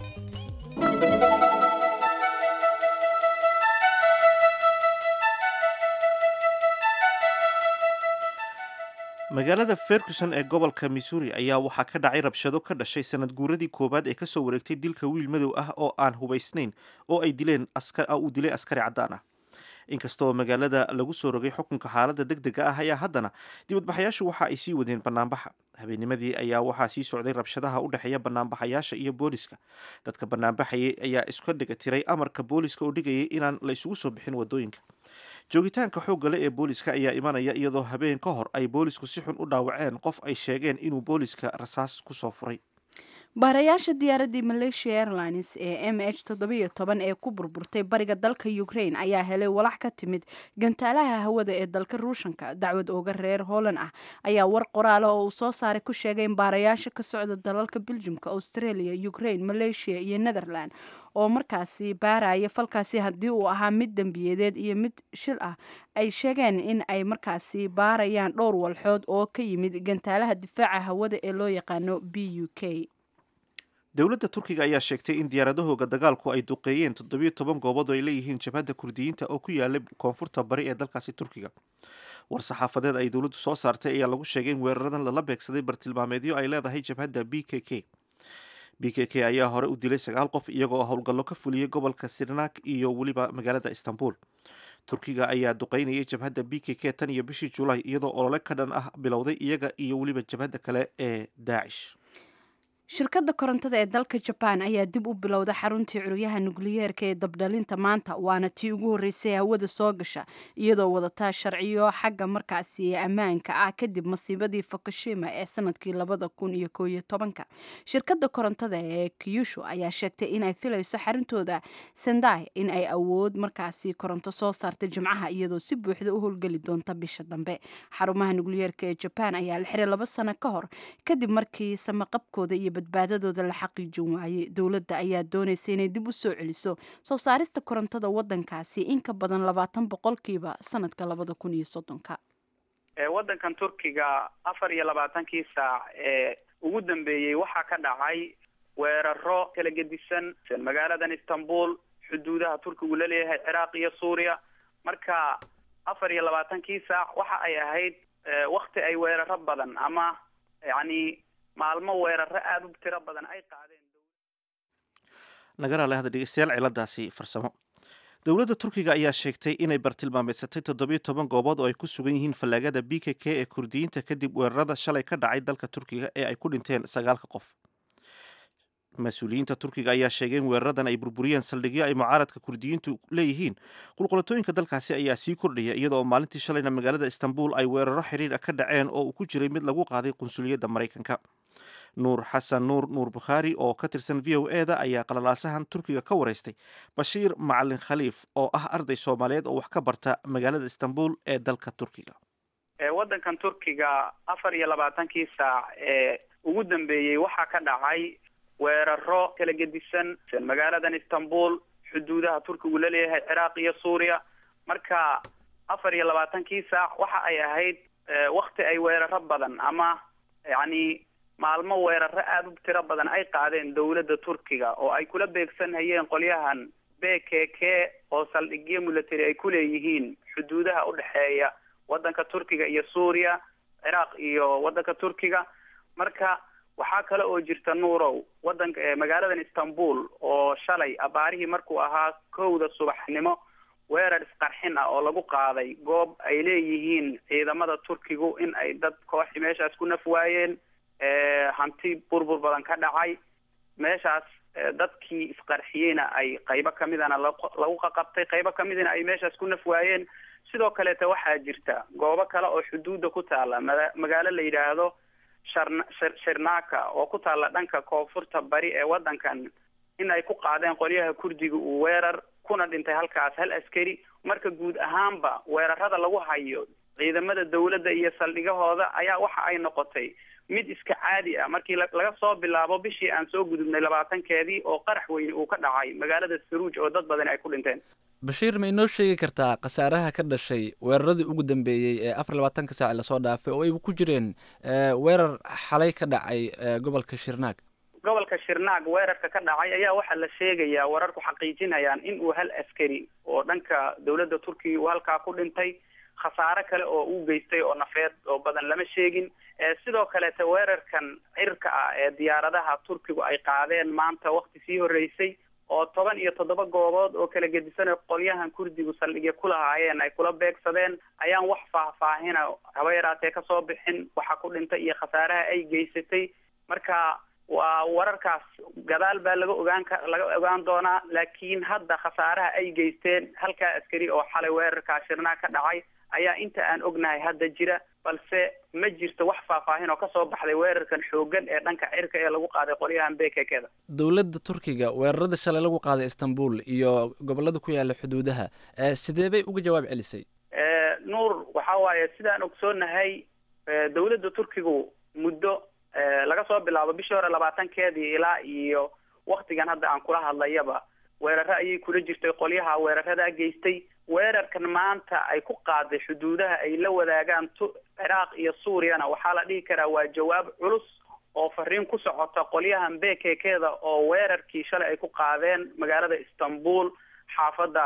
magaalada ferguson ee gobolka missouri ayaa waxaa ka dhacay rabshado ka dhashay sanad guuradii koowaad ee kasoo wareegtay dilka wiil madow ah oo aan hubaysnayn oo ay dileen uu dilay askari caddaan ah inkastoo magaalada lagu soo rogay xukunka xaaladda deg dega ah ayaa haddana dibadbaxayaashu waxa ay sii wadeen banaanbaxa habeennimadii ayaa waxaa sii socday rabshadaha u dhexeeya banaanbaxayaasha iyo booliska dadka banaanbaxayay ayaa iska dhiga tiray amarka booliska oo dhigayay inaan la isugu soo bixin wadooyinka joogitaanka xoogga le ee booliska ayaa imanaya iyadoo habeen ka hor ay boolisku si xun u dhaawaceen qof ay sheegeen inuu booliska rasaas kusoo furay baarayaasha diyaaraddii malaysia airlines ee m h toddobiyo toban ee ku burburtay bariga dalka ukraine ayaa helay walax ka timid gantaalaha hawada ee dalka ruushanka dacwad ooga reer holland ah ayaa war qoraala oo uu soo saaray ku sheegay in baarayaasha ka socda dalalka beljumka australia ukraine malaysia iyo netherland oo markaasi baaraya falkaasi haddii uu ahaa mid dembiyadeed iyo mid shil ah ay sheegeen in ay markaasi baarayaan dhowr walxood oo ka yimid gantaalaha difaaca hawada ee loo yaqaano b u k dowladda turkiga ayaa sheegtay in diyaaradahooga dagaalku ay duqeeyeen toddobiyo toban goobood oo ay leeyihiin jabhadda kurdiyiinta oo ku yaalay koonfurta bari ee dalkaasi turkiga war saxaafadeed ay dowladdu soo saartay ayaa lagu sheegay in weeraradan lala beegsaday bartilmaameedyo ay leedahay jabhadda b k k b k k ayaa hore u dilay sagaal qof iyagoo howlgallo ka fuliyey gobolka sirnak iyo weliba magaalada istanbul turkiga ayaa duqeynayay jabhadda b k k tan iyo bishii julaay iyadoo olole ka dhan ah bilowday iyaga iyo weliba jabhadda kale ee daacish shirkadda korontada ee dalka jabaan ayaa dib u bilowda xaruntii curyaha nukliyeerka ee dabdhalinta maanta waana tii ugu horreysay hawada soo gasha iyadoo wadataa sharciyo xagga markaasi ammaanka ah kadib masiibadii fukushima ee sanadkii labada kun iyo koo iyo tobanka shirkadda korontada ee kyushu ayaa sheegtay inay filayso xaruntooda sendai in ay awood markaasi koronto soo saarta jimcaha iyadoo si buuxda u howlgeli doonta bisha dambe xarumaha nukliyeerka ee jabaan ayaa la xiray laba sano ka hor kadib markii samaqabkooda iyo badbaadadooda la xaqiijin waayey dowladda ayaa doonaysa inay dib u soo celiso soo saarista korontada wadankaasi in ka badan labaatan boqolkiiba sanadka labada kun iyo soddonka waddankan turkiga afar iyo labaatankii saac ee ugu dambeeyey waxaa ka dhacay weeraro kala gedisan magaaladan istanbul xuduudaha turkigu la leeyahay ciraaq iyo suuriya marka afar iyo labaatankii saac waxa ay ahayd wakti ay weeraro badan ama yacni maalmo weeraro aada u tiro badan ay qaadeen nagana le hada dhegeystayaal ciladaasi farsamo dowladda turkiga ayaa sheegtay inay bartilmaameedsatay toddobiyo toban goobood oo ay ku sugan yihiin fallaagada b k k ee kurdiyiinta kadib weerarada shalay ka dhacay dalka turkiga ee ay ku dhinteen sagaalka qof mas-uuliyiinta turkiga ayaa sheegay in weeraradan ay burburiyeen saldhigyo ay mucaaradka kurdiyiintu leeyihiin qulqulatooyinka dalkaasi ayaa sii kordhaya iyadoo maalintii shalayna magaalada istanbul ay weeraro xiriir ah ka dhaceen oo uu ku jiray mid lagu qaaday qunsuliyadda maraykanka nuur xasan nuur nuur bukhaari oo ka tirsan v o e da ayaa qalalaasahan turkiga ka wareystay bashiir macalin khaliif oo ah arday soomaaliyeed oo wax ka barta magaalada istanbul ee dalka turkiga waddankan turkiga afar iyo labaatankii saac ee ugu dambeeyey waxaa ka dhacay weeraro kala gedisan magaaladan istanbul xuduudaha turkigu la leeyahay ciraaq iyo suuriya marka afar iyo labaatankii saac waxa ay ahayd wakti ay weeraro badan ama yacni maalmo weeraro aada u tiro badan ay qaadeen dowladda turkiga oo ay kula beegsanhayeen qolyahan b k k oo saldhigyo military ay ku leeyihiin xuduudaha udhexeeya waddanka turkiga iyo suuriya ciraaq iyo waddanka turkiga marka waxaa kale oo jirta nuurow wadanka magaaladan istanbul oo shalay abaarihii markuu ahaa kowda subaxnimo weerar isqarxin ah oo lagu qaaday goob ay leeyihiin ciidamada turkigu in ay dad kooxi meeshaas ku naf waayeen hanti burbur badan ka dhacay meeshaas dadkii isqarxiyeyna ay qaybo kamidana lagu qaqabtay qaybo kamidina ay meeshaas ku naf waayeen sidoo kaleeta waxaa jirta goobo kale oo xuduudda ku taala magaalo la yidhaahdo sharn shirnaaka oo ku taalla dhanka koonfurta bari ee waddankan in ay ku qaadeen qolyaha kurdiga uu weerar kuna dhintay halkaas hal askari marka guud ahaanba weerarada lagu hayo ciidamada dawladda iyo saldhigahooda ayaa waxa ay noqotay mid iska caadi ah markii laga soo bilaabo bishii aan soo gudubnay labaatankeedii oo qarax weyne uu ka dhacay magaalada saruuj oo dad badan ay ku dhinteen bashiir ma inoo sheegi kartaa khasaaraha ka dhashay weeraradii ugu dambeeyey ee afar labaatanka saac lasoo dhaafay oo ay ku jireen weerar xalay ka dhacay gobolka shirnaag gobolka shirnaag weerarka ka dhacay ayaa waxaa la sheegayaa wararku xaqiijinayaan in uu hal askari oo dhanka dawladda turkiga uu halkaa ku dhintay khasaare kale oo uu geystay oo nafeed oo badan lama sheegin sidoo kaleete weerarkan cirka ah ee diyaaradaha turkigu ay qaadeen maanta wakti sii horreysay oo toban iyo toddoba goobood oo kala gedisan qolyahan kurdigu saldhigya ku lahaayeen ay kula beegsadeen ayaan wax faahfaahina haba yaraatee kasoo bixin waxa ku dhintay iyo khasaaraha ay geysatay marka waa wararkaas gadaal baa laga ogaan ka laga ogaan doonaa laakiin hadda khasaaraha ay geysteen halkaa askari oo xalay weerarkaa shirnaa ka dhacay ayaa inta aan ognahay hadda jira balse ma jirto wax faahfaahin oo kasoo baxday weerarkan xoogan ee dhanka cirka ee lagu qaaday qolyahan bekekeda dowladda turkiga weerarada shalay lagu qaaday istanbul iyo gobolada ku yaala xuduudaha sidee bay uga jawaab celisay nuur waxa waaye sidaan ogsoonahay dawladda turkigu muddo laga soo bilaabo bishii hore labaatankeedii ilaa iyo waktigan hadda aan kula hadlayaba weeraro ayay kula jirtay qolyaha weeraradaa geystay weerarkan maanta ay ku qaaday xuduudaha ay la wadaagaan t ciraaq iyo suuriyana waxaa la dhihi karaa waa jawaab culus oo fariin ku socota qolyahan bekekeda oo weerarkii shalay ay ku qaadeen magaalada istanbul xaafadda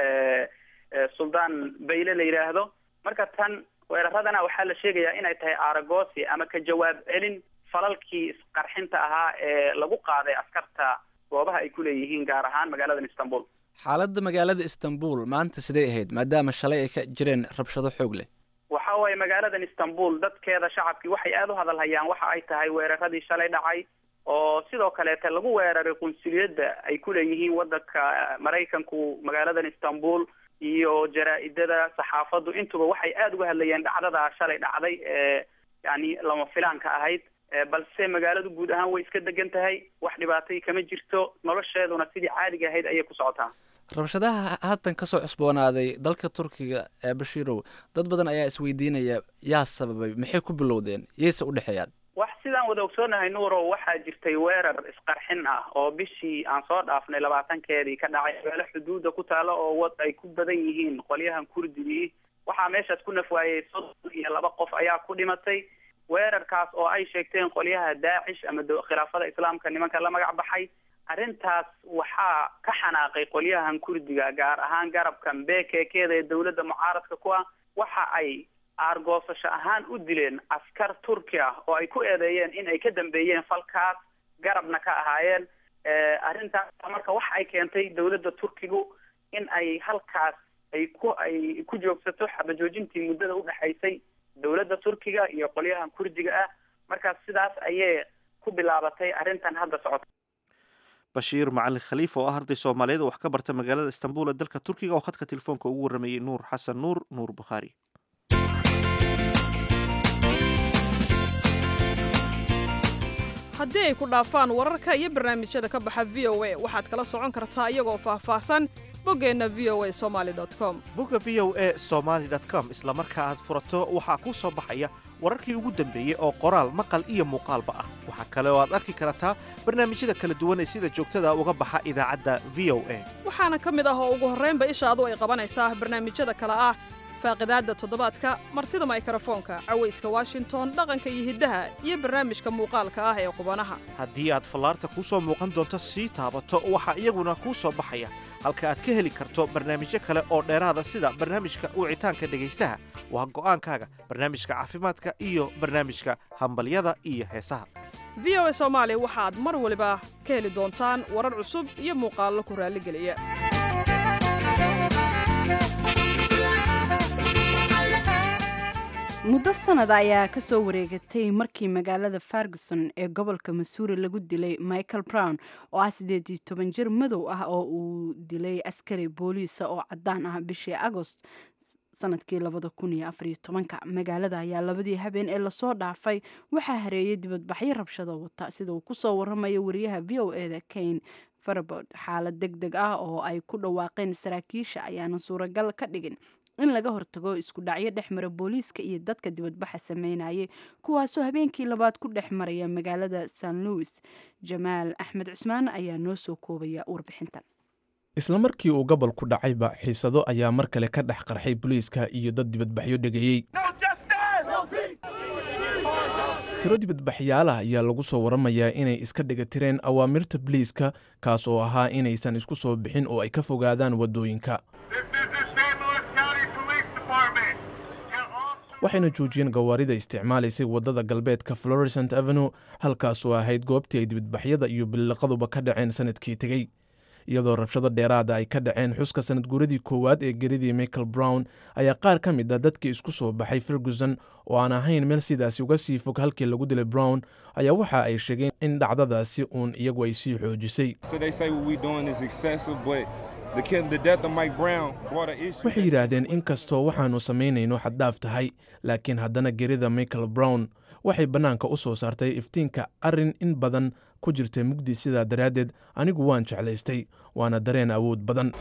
suldaan bayle la yidhaahdo marka tan weeraradana waxaa la sheegayaa inay tahay aragosi ama ka jawaab celin falalkii isqarxinta ahaa ee lagu qaaday askarta goobaha ay ku leeyihiin gaar ahaan magaaladan istanbul xaaladda magaalada istanbul maanta sidee ahayd maadaama shalay ay ka jireen rabshado xoog leh waxa waaye magaaladan istanbul dadkeeda shacabkii waxay aada u hadalhayaan waxa ay tahay weeraradii shalay dhacay oo sidoo kaleete lagu weeraray qunsuliyadda ay ku leeyihiin waddanka maraykanku magaaladan istanbul iyo jaraa-idada saxaafaddu intuba waxay aada uga hadlayeen dhacdadaa shalay dhacday ee yani lama filaanka ahayd balse magaaladu guud ahaan way iska degan tahay wax dhibaatay kama jirto nolosheeduna sidii caadiga ahayd ayay ku socotaa rabshadaha haatan kasoo cusboonaaday dalka turkiga ee bashiirow dad badan ayaa isweydiinaya yaa sababay maxay ku bilowdeen yayse u dhexeeyaan wax sidaan wada ogsoonahay nuurow waxaa jirtay weerar isqarxin ah oo bishii aan soo dhaafnay labaatankeedii ka dhacay meelo xuduuda ku taalo oo wad ay ku badan yihiin qolyahan kurdigii waxaa meeshaas ku nafwaayey soddon iyo laba qof ayaa ku dhimatay weerarkaas oo ay sheegteen qolyaha daacish ama khilaafada islaamka nimanka la magac baxay arrintaas waxaa ka xanaaqay qolyahan kurdiga gaar ahaan garabkan bekekeda ee dawladda mucaaradka ku ah waxa ay aargoosasho ahaan u dileen askar turki ah oo ay ku eedeeyeen in ay ka dambeeyeen falkaas garabna ka ahaayeen arrintaas marka waxa ay keentay dawladda turkigu in ay halkaas ay ku ay ku joogsato xabajoojintii muddada udhexaysay dawladda turkiga iyo qolyahan kurdiga ah markaas sidaas ayay ku bilaabatay arrintan hadda socota bashiir macalin khaliif oo ah arday soomaaliyeed oo wax ka barta magaalada istanbul ee dalka turkiga oo khadka telefoonka ugu warramayey nuur xasan nuur nuur bukhaari haddii ay ku dhaafaan wararka iyo barnaamijyada ka baxa v o a waxaad kala socon kartaa iyagoo faahfaahsan boggeenna v o a somaali com bogga v o a somaali com isla marka aad furato waxaa kuu soo baxaya wararkii ugu dambeeyey oo qoraal maqal iyo muuqaalba ah waxaa kale oo aad arki kartaa barnaamijyada kala duwan ee sida joogtada uga baxa idaacadda v o a waxaana ka mid ah oo ugu horraynba ishaadu ay qabanaysaa barnaamijyada kale ah faaqidaadda toddobaadka martida maykarafoonka cawayska washington dhaqanka iyo hiddaha iyo barnaamijka muuqaalka ah ee qubanaha haddii aad fallaarta kuu soo muuqan doonto sii taabato waxaa iyaguna kuu soo baxaya halka aad ka heli karto barnaamijyo kale oo dheeraada sida barnaamijka wicitaanka dhegaystaha waa go'aankaaga barnaamijka caafimaadka iyo barnaamijka hambalyada iyo heesaha v o a soomaali waxaad mar waliba ka heli doontaan warar cusub iyo muuqaallo ku raalligeliya muddo sanada ayaa ka soo wareegatay markii magaalada ferguson ee gobolka masuuri lagu dilay michael brown oo ah siddeed iyo toban jir madow ah oo uu dilay askari booliisa oo caddaan ah bishii agost sanadkii labada kun iyo afariyo tobanka magaalada ayaa labadii habeen ee lasoo dhaafay waxaa hareeyay dibadbaxyo rabshado wata sida uu kusoo waramayo wariyaha v o eda kane farabod xaalad deg deg ah oo ay ku dhawaaqeen saraakiisha ayaanan suuragal ka dhigin in laga hortago isku dhacyo dhex mara booliiska iyo dadka dibadbaxa sameynayay kuwaasoo habeenkii labaad ku dhex maraya magaalada san louis jamaal axmed cusmaan ayaa noo soo koobaya warbixintan isla markii uu gobolku dhacayba xiisado ayaa mar kale ka dhex qarxay booliiska iyo dad dibadbaxyo dhegayey tiro dibadbaxyaalah ayaa lagu soo waramayaa inay iska dhigatireen awaamirta boliiska kaas oo ahaa inaysan isku soo bixin oo ay ka fogaadaan waddooyinka waxayna joojiyeen gawaarida isticmaalaysay waddada galbeedka floresant avenue halkaasoo ahayd goobtii ay dibadbaxyada iyo billiqaduba ka dhaceen sanadkii tegey iyadoo rabshado dheeraada ay ka dhaceen xuska sanad guuradii koowaad ee geridii michael brown ayaa qaar ka mid a dadkii isku soo baxay ferguson oo aan ahayn meel sidaasi uga sii fog halkii lagu dilay brown ayaa waxa ay sheegeen in dhacdadaasi uun iyagu ay sii xoojisay waxay yidhaahdeen in kastoo waxaannu samaynayno xaddaaf tahay laakiin haddana gerida michael brown waxay bannaanka u soo saartay iftiinka arrin in badan ku jirta mugdi sidaa daraaddeed anigu waan jeclaystay waana dareen awood badan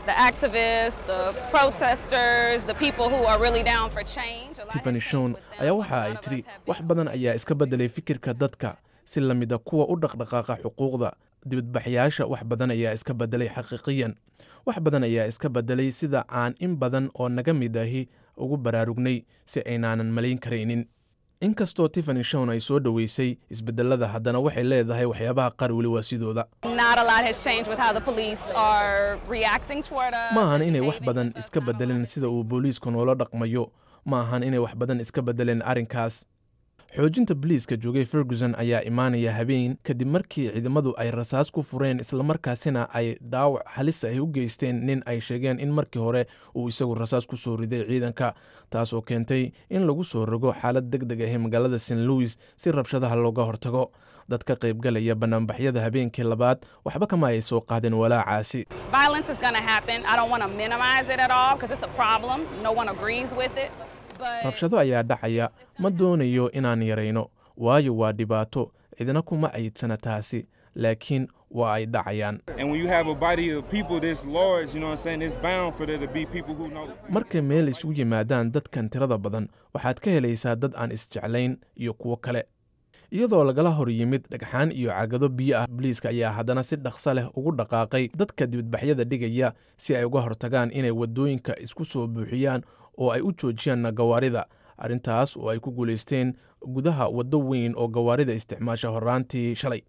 tiffany shon ayaa waxa ay tidhi wax badan ayaa iska beddelay fikirka dadka si la mida kuwa u dhaqdhaqaaqa xuquuqda dibadbaxyaasha wax badan ayaa iska beddelay xaqiiqiyan wax badan ayaa iska beddelay sida aan in badan oo naga mid ahi ugu baraarugnay si aynaanan malayn karaynin inkastoo tiffany shon ay soo dhoweysay isbedelada haddana waxay leedahay waxyaabaha qaar weli waa sidooda ma ahan inay wax badan iska bedeleen sida uu booliisku noola dhaqmayo ma ahan inay wax badan iska bedeleen arrinkaas xoojinta boliiska joogay ferguson ayaa imaanaya habeen kadib markii ciidamadu ay rasaas ku fureen islamarkaasina ay dhaawac halis ay u geysteen nin ay sheegeen in markii hore uu isagu rasaas ku soo riday ciidanka taasoo keentay in lagu soo rogo xaalad deg deg ahi magaalada st louis si rabshadaha looga hortago dad ka qaybgalaya banaanbaxyada habeenkii labaad waxba kama ay soo qaadeen walaacaasi rabshado ayaa dhacaya ma doonayo inaan yarayno waayo waa dhibaato cidna kuma aydsana taasi laakiin waa ay dhacayaan markay meel isugu yimaadaan dadkan tirada badan waxaad ka helaysaa dad aan isjeclayn iyo kuwo kale iyadoo lagala hor yimid dhagxaan iyo cagado biyo ah boliiska ayaa haddana si dhaqso leh ugu dhaqaaqay dadka dibadbaxyada dhigaya si ay uga hortagaan inay waddooyinka isku soo buuxiyaan oo ay u joojiyaan gawaarida arrintaas oo ay ku guulaysteen gudaha waddo weyn oo gawaarida isticmaasha horraantii shalay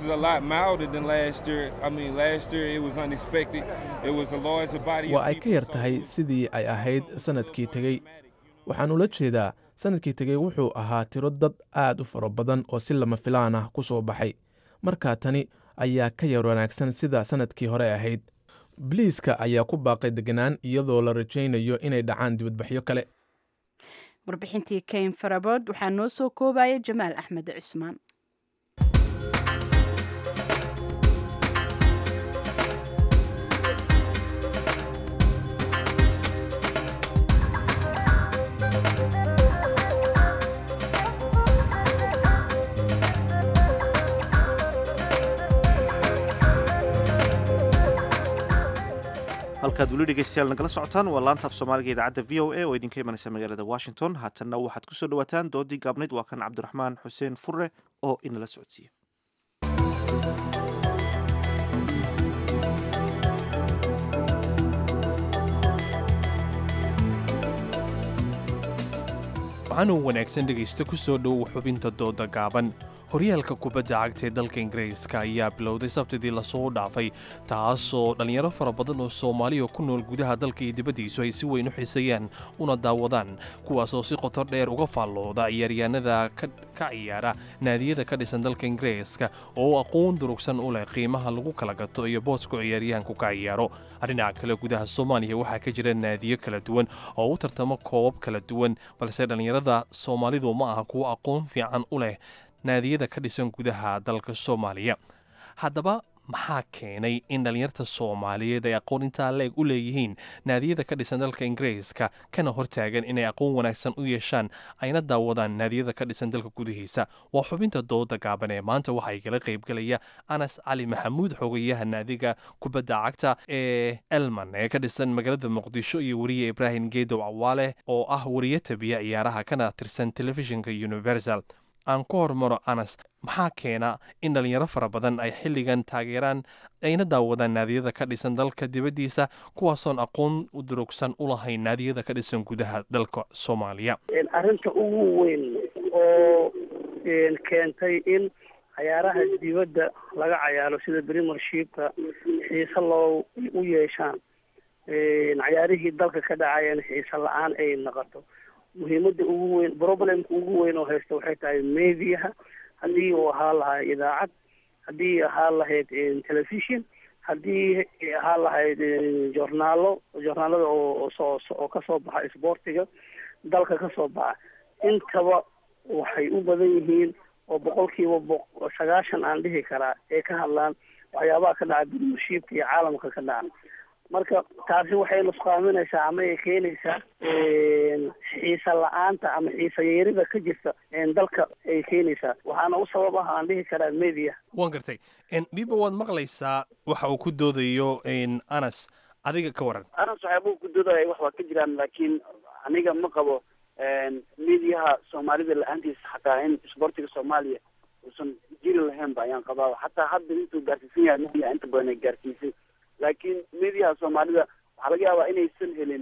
waa ay ka yar tahay sidii ay ahayd sannadkii tegey waxaan ula jeedaa sannadkii tegey wuxuu ahaa tiro dad aad u fara badan oo si lama filaan ah ku soo baxay markaa tani ayaa ka yar wanaagsan sida sannadkii hore ahayd boliiska ayaa ku baaqay deganaan iyadoo la rajaynayo inay dhacaan dibadbaxyo kale warbixintii kayn farabood waxaa noo soo koobaya jamaal axmed cismaan halkaad weli dhegeystayaal nagala socotaan waa laanta af soomaaliga idaacadda v o a oo idinka imanaysa magaalada washington haatanna waxaad ku soo dhowaataan doodii gaabnayd waa kan cabdiraxmaan xuseen furre oo inala socodsiiya waxaanuu wanaagsan dhegaysta ku soo dhowow xubinta dooda gaaban horyaalka kubadda cagta ee dalka ingiriiska ayaa bilowday sabtidii lasoo dhaafay taasoo dhallinyaro fara badan oo soomaaliya ku nool gudaha dalka iyo dibaddiisu ay si weyn u xiiseeyaan una daawadaan kuwaasoo si qotor dheer uga faallooda ciyaaryahanada ka ciyaara naadiyada ka dhisan dalka ingiriiska oo aqoon durugsan u leh qiimaha lagu kala gato iyo boosku ciyaaryahanku ka ciyaaro dhinaca kale gudaha soomaaliya waxaa ka jira naadiyo kala duwan oo u tartamo koobab kala duwan balse dhallinyarada soomaalidu ma aha kuwo aqoon fiican u leh naadiyada ka dhisan gudaha dalka soomaaliya haddaba maxaa keenay in dhallinyarta soomaaliyeed ay aqoon intaa leeg u leeyihiin naadiyada ka dhisan dalka ingiriiska kana hortaagan inay aqoon wanaagsan u yeeshaan ayna daawadaan naadiyada ka dhisan dalka gudihiisa waa xubinta dooda gaaban ee maanta waxaa igala qaybgelaya anas cali maxamuud xogayaha naadiga kubadda cagta ee elman ee ka dhisan magaalada muqdisho iyo weriye ibraahim geedow cawaale oo ah weriye tabiya ciyaaraha kana tirsan telefishinka universal aan ku hormaro anas maxaa keena in dhalinyaro fara badan ay xilligan taageeraan ayna daawadaan naadiyada ka dhisan dalka dibaddiisa kuwaasoon aqoon u durugsan u lahayn naadiyada ka dhisan gudaha dalka soomaaliya arrinta ugu weyn oo keentay in cayaaraha dibadda laga cayaaro sida premiershipka xiise loo u yeeshaan cayaarihii dalka ka dhacayeen xiise la-aan ay noqoto muhiimada ugu weyn problemka ugu weyn oo haysta waxay tahay mediaha haddii uu ahaa lahaa idaacad haddii ahaa lahayd television haddii ahaa lahayd journaalo journaalada oo soo oo kasoo baxa isboortiga dalka kasoo baxa intaba waxay u badan yihiin oo boqolkiiba boq sagaashan aan dhihi karaa ee ka hadlaan waxyaabaha ka dhaca premiershipka iyo caalamka ka dhaca marka taasi waxay nusqaaminaysaa ama ay keenaysaa xiisa la-aanta ama xiisa yeerida ka jirta dalka ay keenaysaa waxaana u sabab ah aan dhihi karaa media waan gartay biba waad maqlaysaa waxa uu ku doodayo anas adiga ka waran anas waxyaabuu ku doodaya wax waa ka jiraan laakiin aniga ma qabo mediaha soomaalida la-aantiisa xataa in isboortiga soomaaliya uusan jiri lahaynba ayaan qabaa xataa hadda intuu gaarsiisan yahay media inta badan ay gaarsiisay laakiin mediaha soomaalida waxaa laga yaabaa inaysan helin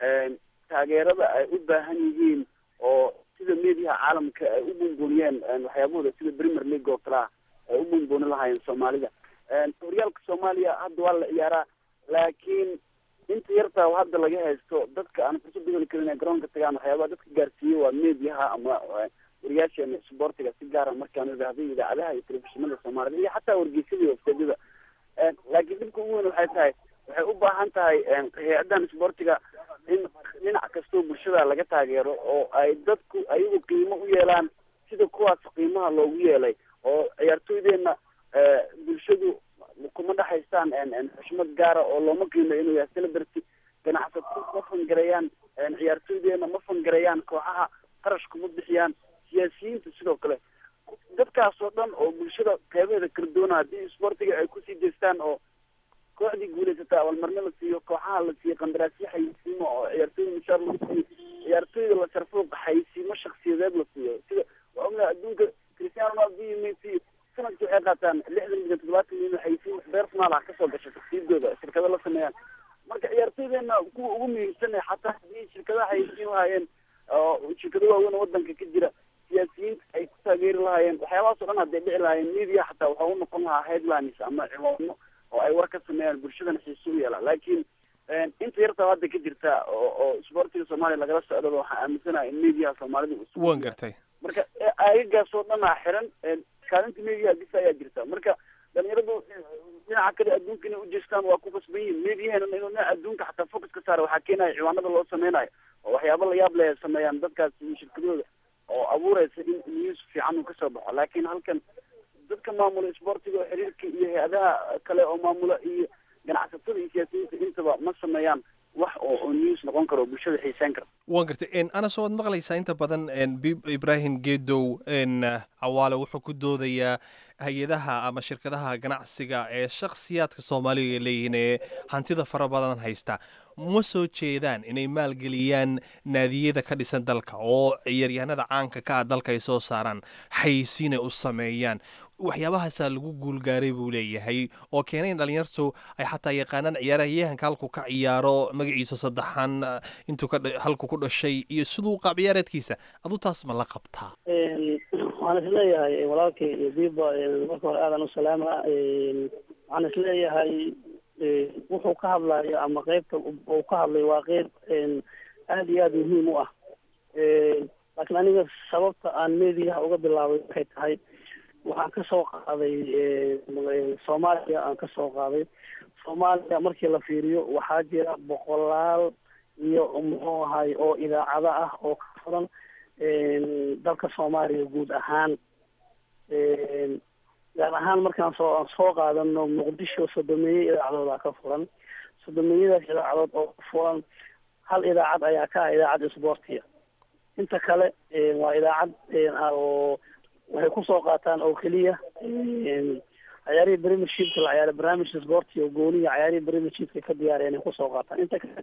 taageerada ay u baahan yihiin oo sida mediaha caalamka ay u buunbuuniyeen waxyaabahooda sida premier league oo kale ah ay u buunbuuni lahaayeen soomaalida horyaalka soomaaliya hadda waa la ciyaaraa laakiin inta yartaa hadda laga haysto dadka aan fursad heli karin ee garoonka tagaan waxyaabaha dadka gaarsiiye waa mediaha ama wariyaasheena isboortiga si gaara markaan idhaahday idaacadaha iyo telefishinada soomaalida iyo xataa wargeysyada iyo wafteedyada laakiin dhibka ugu weyn waxay tahay waxay u baahan tahay hay-adan isboortiga in dhinac kastoo bulshada laga taageero oo ay dadku ayagu qiimo u yeelaan sida kuwaas qiimaha loogu yeelay oo ciyaartooydeenna bulshadu kuma dhexaystaan xushmad gaara oo looma qiimeyo inuu yahay celebrity ganacsato ma fangareeyaan ciyaartooydeenna ma fangareeyaan kooxaha qarash kuma bixiyaan siyaasiyiinta sidoo kale dadkaas oo dhan oo bulshada qeybaheeda kala doona haddii isboortiga ay kusii jeestaan oo kooxdii guulaysataa abaalmarno la siiyo kooxaha la siiyo qandaraasyo xayisiimo oo ciyaartooyda mushaar lagu siiyo ciyaartooyda la sharfo xayisiimo shaksiyadeed la siiyo sida waa ognahay adduunka cristiano ronaldo iyo messi sanadkii waxay qaataan lixdan milyan toddobaatan milyan xayisiin personal ah kasoo gasha shaksiyadooda shirkado la sameeyaan marka ciyaartooydeenna kuwa ugu muhiimsan xataa haddii shirkadaha xayisiin lahaayeen oo shirkado waaweyn oo wadanka ka jira siyaasiyiinta ay ku taageeri lahaayeen waxyaabahaas o dhan hadday dhici lahaayeen media xataa waxaa u noqon lahaa headlines ama ciwaano oo ay war ka sameeyaan bulshadana xiise u yeelaan laakiin inta yartaa hadda ka jirta oo oo isboortiga soomaaliya lagala socdaba waxaan aaminsanahay in mediaha soomaalida waan gartay marka aagagaas oo dhan aa xiran kaalinta mediaha bisa ayaa jirta marka dhalinyaradu dhinaca kale adduunka inay ujeestaan waa ku kasban yihiin mediahena inuu dhinaca adduunka xataa focus ka saara waxaa keenaya ciwaanada loo sameynayo oo waxyaabo la yaab leh sameeyaan dadkaas iyo shirkadooda oo abuureysa in news fiican uu kasoo baxo laakiin halkan dadka maamula isboortiga oo xiriirka iyo hay-adaha kale oo maamula iyo ganacsatada iyo siyaasiyiinta intaba ma sameeyaan wax oo oo news noqon karo oo bulshada xiisaan kara waan gartay anas waad maqlaysaa inta badan ibrahim geedow cawaale wuxuu ku doodayaa hay-adaha ama shirkadaha ganacsiga ee shakhsiyaadka soomaaliga leeyihiin ee hantida fara badan haysta ma soo jeedaan inay maalgeliyaan naadiyada ka dhisan dalka oo ciyaaryahanada caanka ka ah dalka ay soo saaraan xaysiinay u sameeyaan waxyaabahaasaa lagu guulgaaray buu leeyahay oo keenay in dhalinyartu ay xataa yaqaanaan ciyaaryahanka halku ka ciyaaro magaciisa saddexan intuu ka halku ku dhashay iyo siduu qaab ciyaareedkiisa adu taas ma la qabtaa waxaan isleeyahay walaalkay biba marka hore aadan u salaama waxaan isleeyahay wuxuu ka hadlayo ama qeybta uu ka hadlay waa qeyb aada iyo aada muhiim u ah laakiin aniga sababta aan mediaha uga bilaabay waxay tahay waxaan kasoo qaaday soomaaliya aan kasoo qaaday soomaaliya markii la fiiriyo waxaa jira boqolaal iyo muxuu ahay oo idaacado ah oo ka furan dalka soomaaliya guud ahaan gaar ahaan markaan soo aan soo qaadano muqdisho sodomeeye idaacadooda ka furan sodomeeyadaas idaacadood oo furan hal idaacad ayaa ka ah idaacad isboortiga inta kale waa idaacad oo waxay kusoo qaataan oo keliya ciyaarihii premiershipka la ciyaara barnaamijka sporti oo gooniga ciyaarihii premiershipka ka diyaareen ay kusoo qaataan inta kale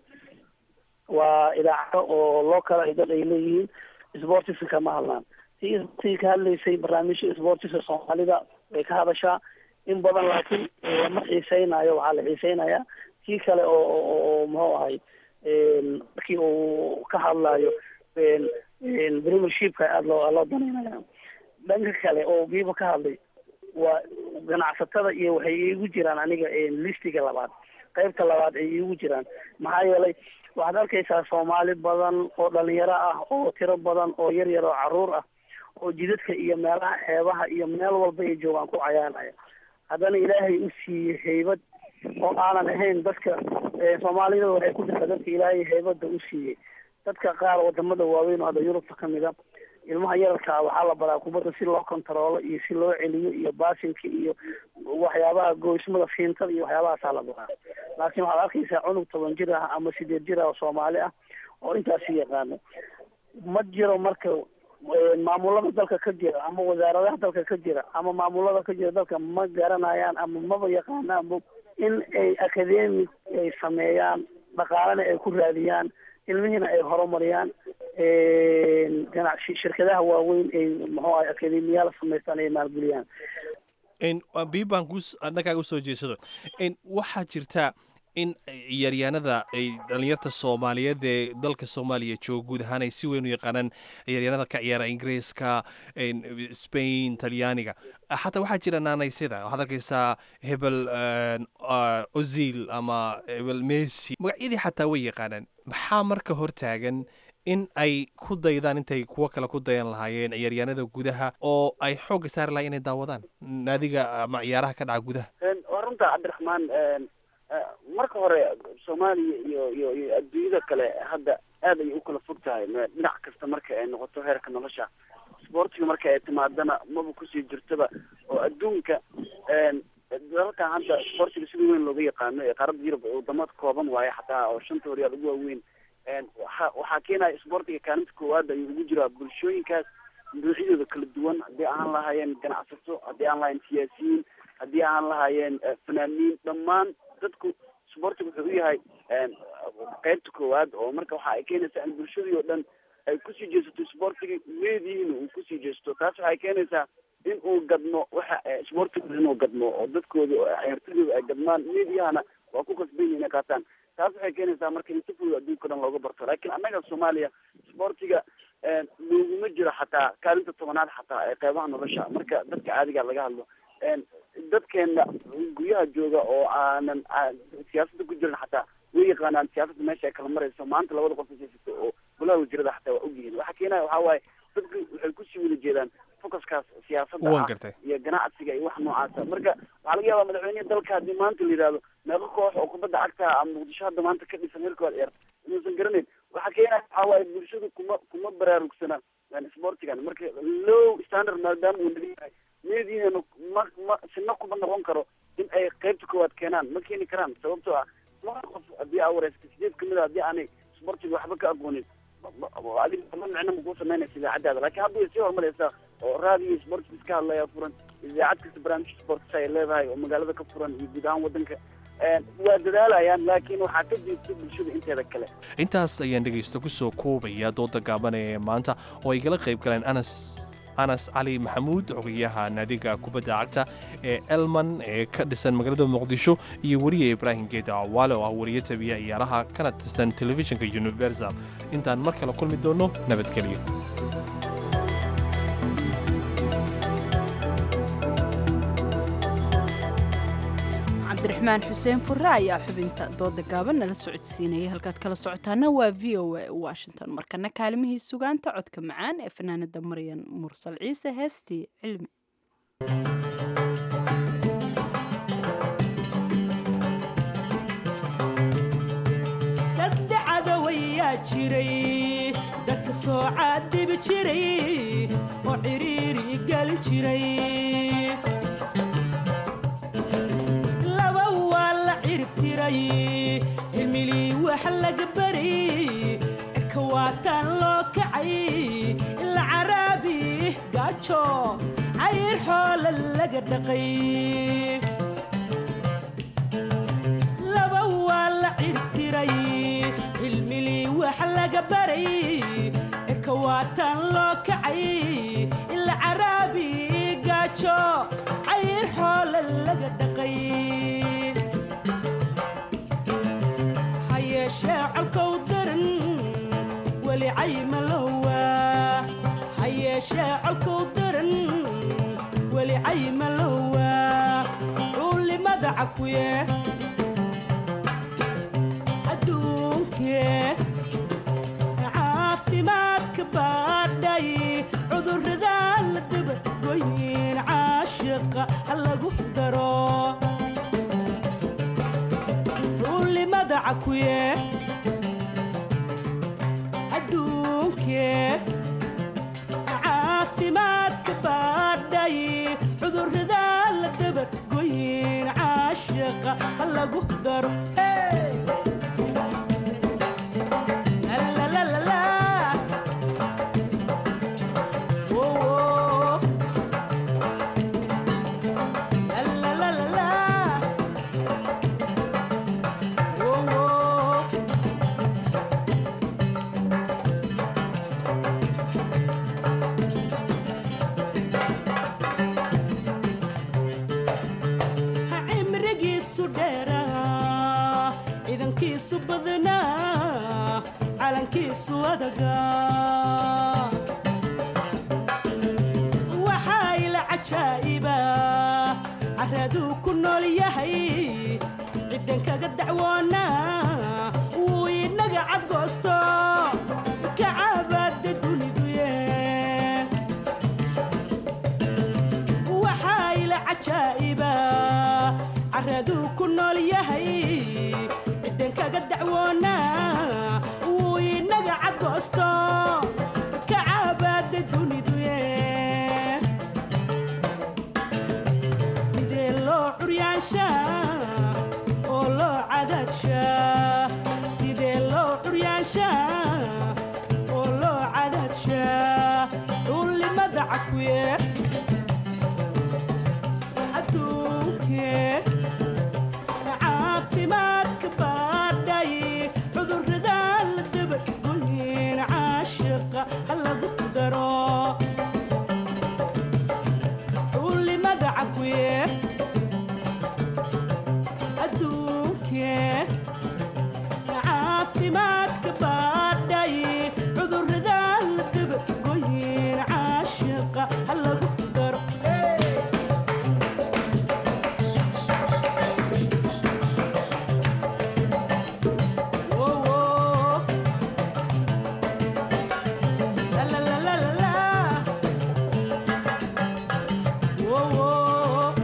waa idaacado oo loo kala dad ay leeyihiin sportiska kama hadlaan tii sportiga ka hadlaysay barnaamijka sportiska soomaalida way ka hadashaa in badan laakiin lama xiiseynayo waxaa la xiiseynayaa kii kale oo oo muxuu ahay markii uu ka hadlayo premiershipka aada loo loo danaynaya dhanka kale oo giiba ka hadlay waa ganacsatada iyo waxay iigu jiraan aniga listiga labaad qaybta labaad ay iigu jiraan maxaa yeelay waxaad arkaysaa soomaali badan oo dhalinyaro ah oo tiro badan oo yar yar oo caruur ah oo jidadka iyo meelaha xeebaha iyo meel walba ay joogaan ku cayaaraya haddana ilaahay u siiyey haybad oo aanan ahayn dadka soomaalida waxay ku jirtaa dadka ilaahay haybada u siiyey dadka qaar wadamada waaweyn oo hadda yurubta kamid a ilmaha yararkaa waxaa la baraa kubadda si loo kontaroolo iyo si loo celiyo iyo baasinka iyo waxyaabaha goysmada fiintada iyo waxyaabahaasaa la baraa laakiin waxaad arkaysaa cunug toban jir ah ama sideed jir ah oo soomaali ah oo intaasi yaqaano ma jiro marka maamulada dalka ka jira ama wasaaradaha dalka ka jira ama maamulada ka jira dalka ma garanayaan ama maba yaqaanaanba in ay academic ay sameeyaan dhaqaalena ay ku raadiyaan ilmihiina ay horumariyaan ganacsi shirkadaha waaweyn ay muxuu ahay akademiyaal samaystaan ay maalgeliyaan biibaan ku dhankaaga usoo jeesado waxaa jirta in ciyaaryahanada ay dhalinyarta soomaaliyeed ee dalka soomaaliya jooga guud ahaan ay si weyn u yaqaanaan ciyaaryahanada ka ciyaara ingiriiska spain talyaaniga xataa waxaa jira naanaysida waxaad arkaysaa hebel ozil ama hebel messi magacyadii xataa way yaqaanaan maxaa marka hortaagan in ay ku daydaan intay kuwo kale ku dayan lahaayeen ciyaaryahanada gudaha oo ay xoogga saari lahay inay daawadaan naadiga ama ciyaaraha ka dhaca gudaha waa runta cabdiraxmaan marka hore soomaaliya iyo iyo iyo adduunyada kale hadda aad ayay u kala fog tahay dhinac kasta marka ay noqoto heerka nolosha sportiga marka ay timaadana maba kusii jirtaba oo adduunka dalalkan hadda sportiga sida weyn looga yaqaano ee qaaradda yurub wadamo kooban waaye xataa oo shanta horyaal ugu waaweyn waxa waxaa keenaya sportiga kaalinta koowaad ayuu ugu jiraa bulshooyinkaas noocyadooda kala duwan haddii aan lahaayeen ganacsato haddii aan lahayen siyaasiyiin haddii aan lahaayeen fanaaniin dhammaan dadku sportiga wuxuu u yahay qaybta koowaad oo marka waxa ay keenaysaa in bulshadii oo dhan ay kusii jeesato sportiga meedihiina uu kusii jeesto taas waxay keenaysaa in uu gadmo waxa sportiga inuu gadmo oo dadkooda ciyaartooydooda ay gadmaan meediyahana waa ku kasban yihin inay qaataan taas waxay keenaysaa marka in si fudud adduunka o dhan looga barto laakiin annaga soomaaliya sportiga looguma jiro xataa kaalinta tobanaad xataa ee qeybaha nolosha marka dadka caadiga laga hadlo dadkeena guryaha jooga oo aanan siyaasadda ku jirin xataa way yaqaanaan siyaasadda meesha ay kala marayso maanta labada qof siyaasata oo golaha wasiirada xataa waa ogyihiin waxa keenaya waxaa waaye dadku waxay kusii wada jeedaan focuskaas siyaasadda ah iyo ganacsiga iyo wax noocaasa marka waxaa laga yaabaa madaxweyneha dalka haddii maanta la yidhahdo meeqo koox oo kubadda cagta ama muqdisho hadda maanta ka dhisan heerkooda ciyaar inuusan garanayn waxa keenaya waxaa waaye bulshadu kuma kuma baraarugsana sportigan marka low standard maadaama uu naga yahay meediina ma ma sina kuma noqon karo in ay qaybta koowaad keenaan ma keeni karaan sababtoo ah laba qof haddii aa wareysata sideed kamid a haddii aanay sportiga waxba ka aqoonin adiga ma micno makuu samaynaysa idaacadaada laakiin hadda way sii horumaraysaa oo raadiyo sportis ka hadlaya furan idaacad kasta barnaamij sportis ay leedahay oo magaalada ka furan iyo guud ahaan wadanka waa dadaalayaan laakiin waxaa ka diibta bulshada inteeda kale intaas ayaan dhegaysta kusoo koobaya dooda gaabanaya ee maanta oo ay gala qayb galeen anas anas cali maxamuud xogayaha naadiga kubadda cagta ee elman ee ka dhisan magaalada muqdisho iyo weriye ibraahim geeda awaale oo ah weriye tabiya ciyaaraha kana tirsan telefishinka universal intaan mar kale kulmi doonno nabadgelyo cabdiraxmaan xuseen furre ayaa xubinta dooda gaaban nala socodsiinayay halkaad kala socotaana waa v o a washington markana kaalimihii sugaanta codka macaan ee fanaanada maryan mursal ciise heestii cilmi saddex adawayaa jiray dadka soo caadibi jiray oo ciriiri gali jiray jiray cilmilii wax laga baray cirka waataan loo kacay ila caraabi gaajo cayr xoola laga dhaqay laba waa la cirtiray cilmilii wax laga baray cirka waataan loo kacay ila caraabi gaajo cayr xoola laga dhaqay ha yeeshee colkow daran weli cayma lowa ha yeeshee colkow daran weli cayma lowa culimada cakuye adduunkee caafimaadka baadhay cudurrada la dabagoyin caashiqa ha lagu daro culimada cakuye adduunkee caafimaadka baadhay cudurrada la dabagoyin caashiqa ha lagu daro Hey! La la la la la. Whoa, whoa. La la la la la. Whoa, whoa. Ha cimrigiisu dheeraa ciidankiisu badnaa calankiisu adagaa waxaa ila cajaa'iba caraduu ku nool yahay ciddan kaga dacwoonaa wuu inaga cadgoosto kacabaada duniduye waxaa ila cajaa'iba caraduu ku nool yahay ciddan kaga dacwoonaa wuu inaga cadgoosto kacabaada duniduye sidee loo curyaanshaa oo loo cadaadshaa sidee loo curyaanshaa oo loo cadaadshaa culimada cakuye adduunkee caafimaadka baadhay cudurrada la dabagoyin caashiqa ha lagu daro culimada cakuye adduunkee caafimaadka baadhay cudurrada la dabagoyin caashiqa ha lagu daro Whoa, whoa. La la la la la la. Whoa, whoa.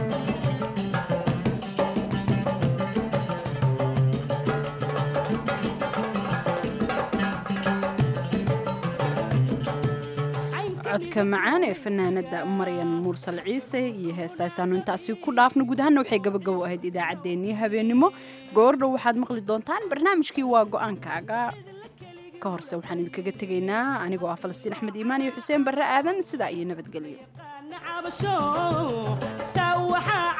codka macaan ee fanaanada maryan mursal ciise iyo heestaasaanu intaasi ku dhaafno guud ahaana waxay gabagabo ahayd idaacaddeenii habeenimo goordhow waxaad maqli doontaan barnaamijkii waa go-aankaaga ka horse waxaan idinkaga tegaynaa anigoo ah falastiin axmed iimaan iyo xuseen barre aadan sidaa iyo nabadgelyo cabasho taa waxaa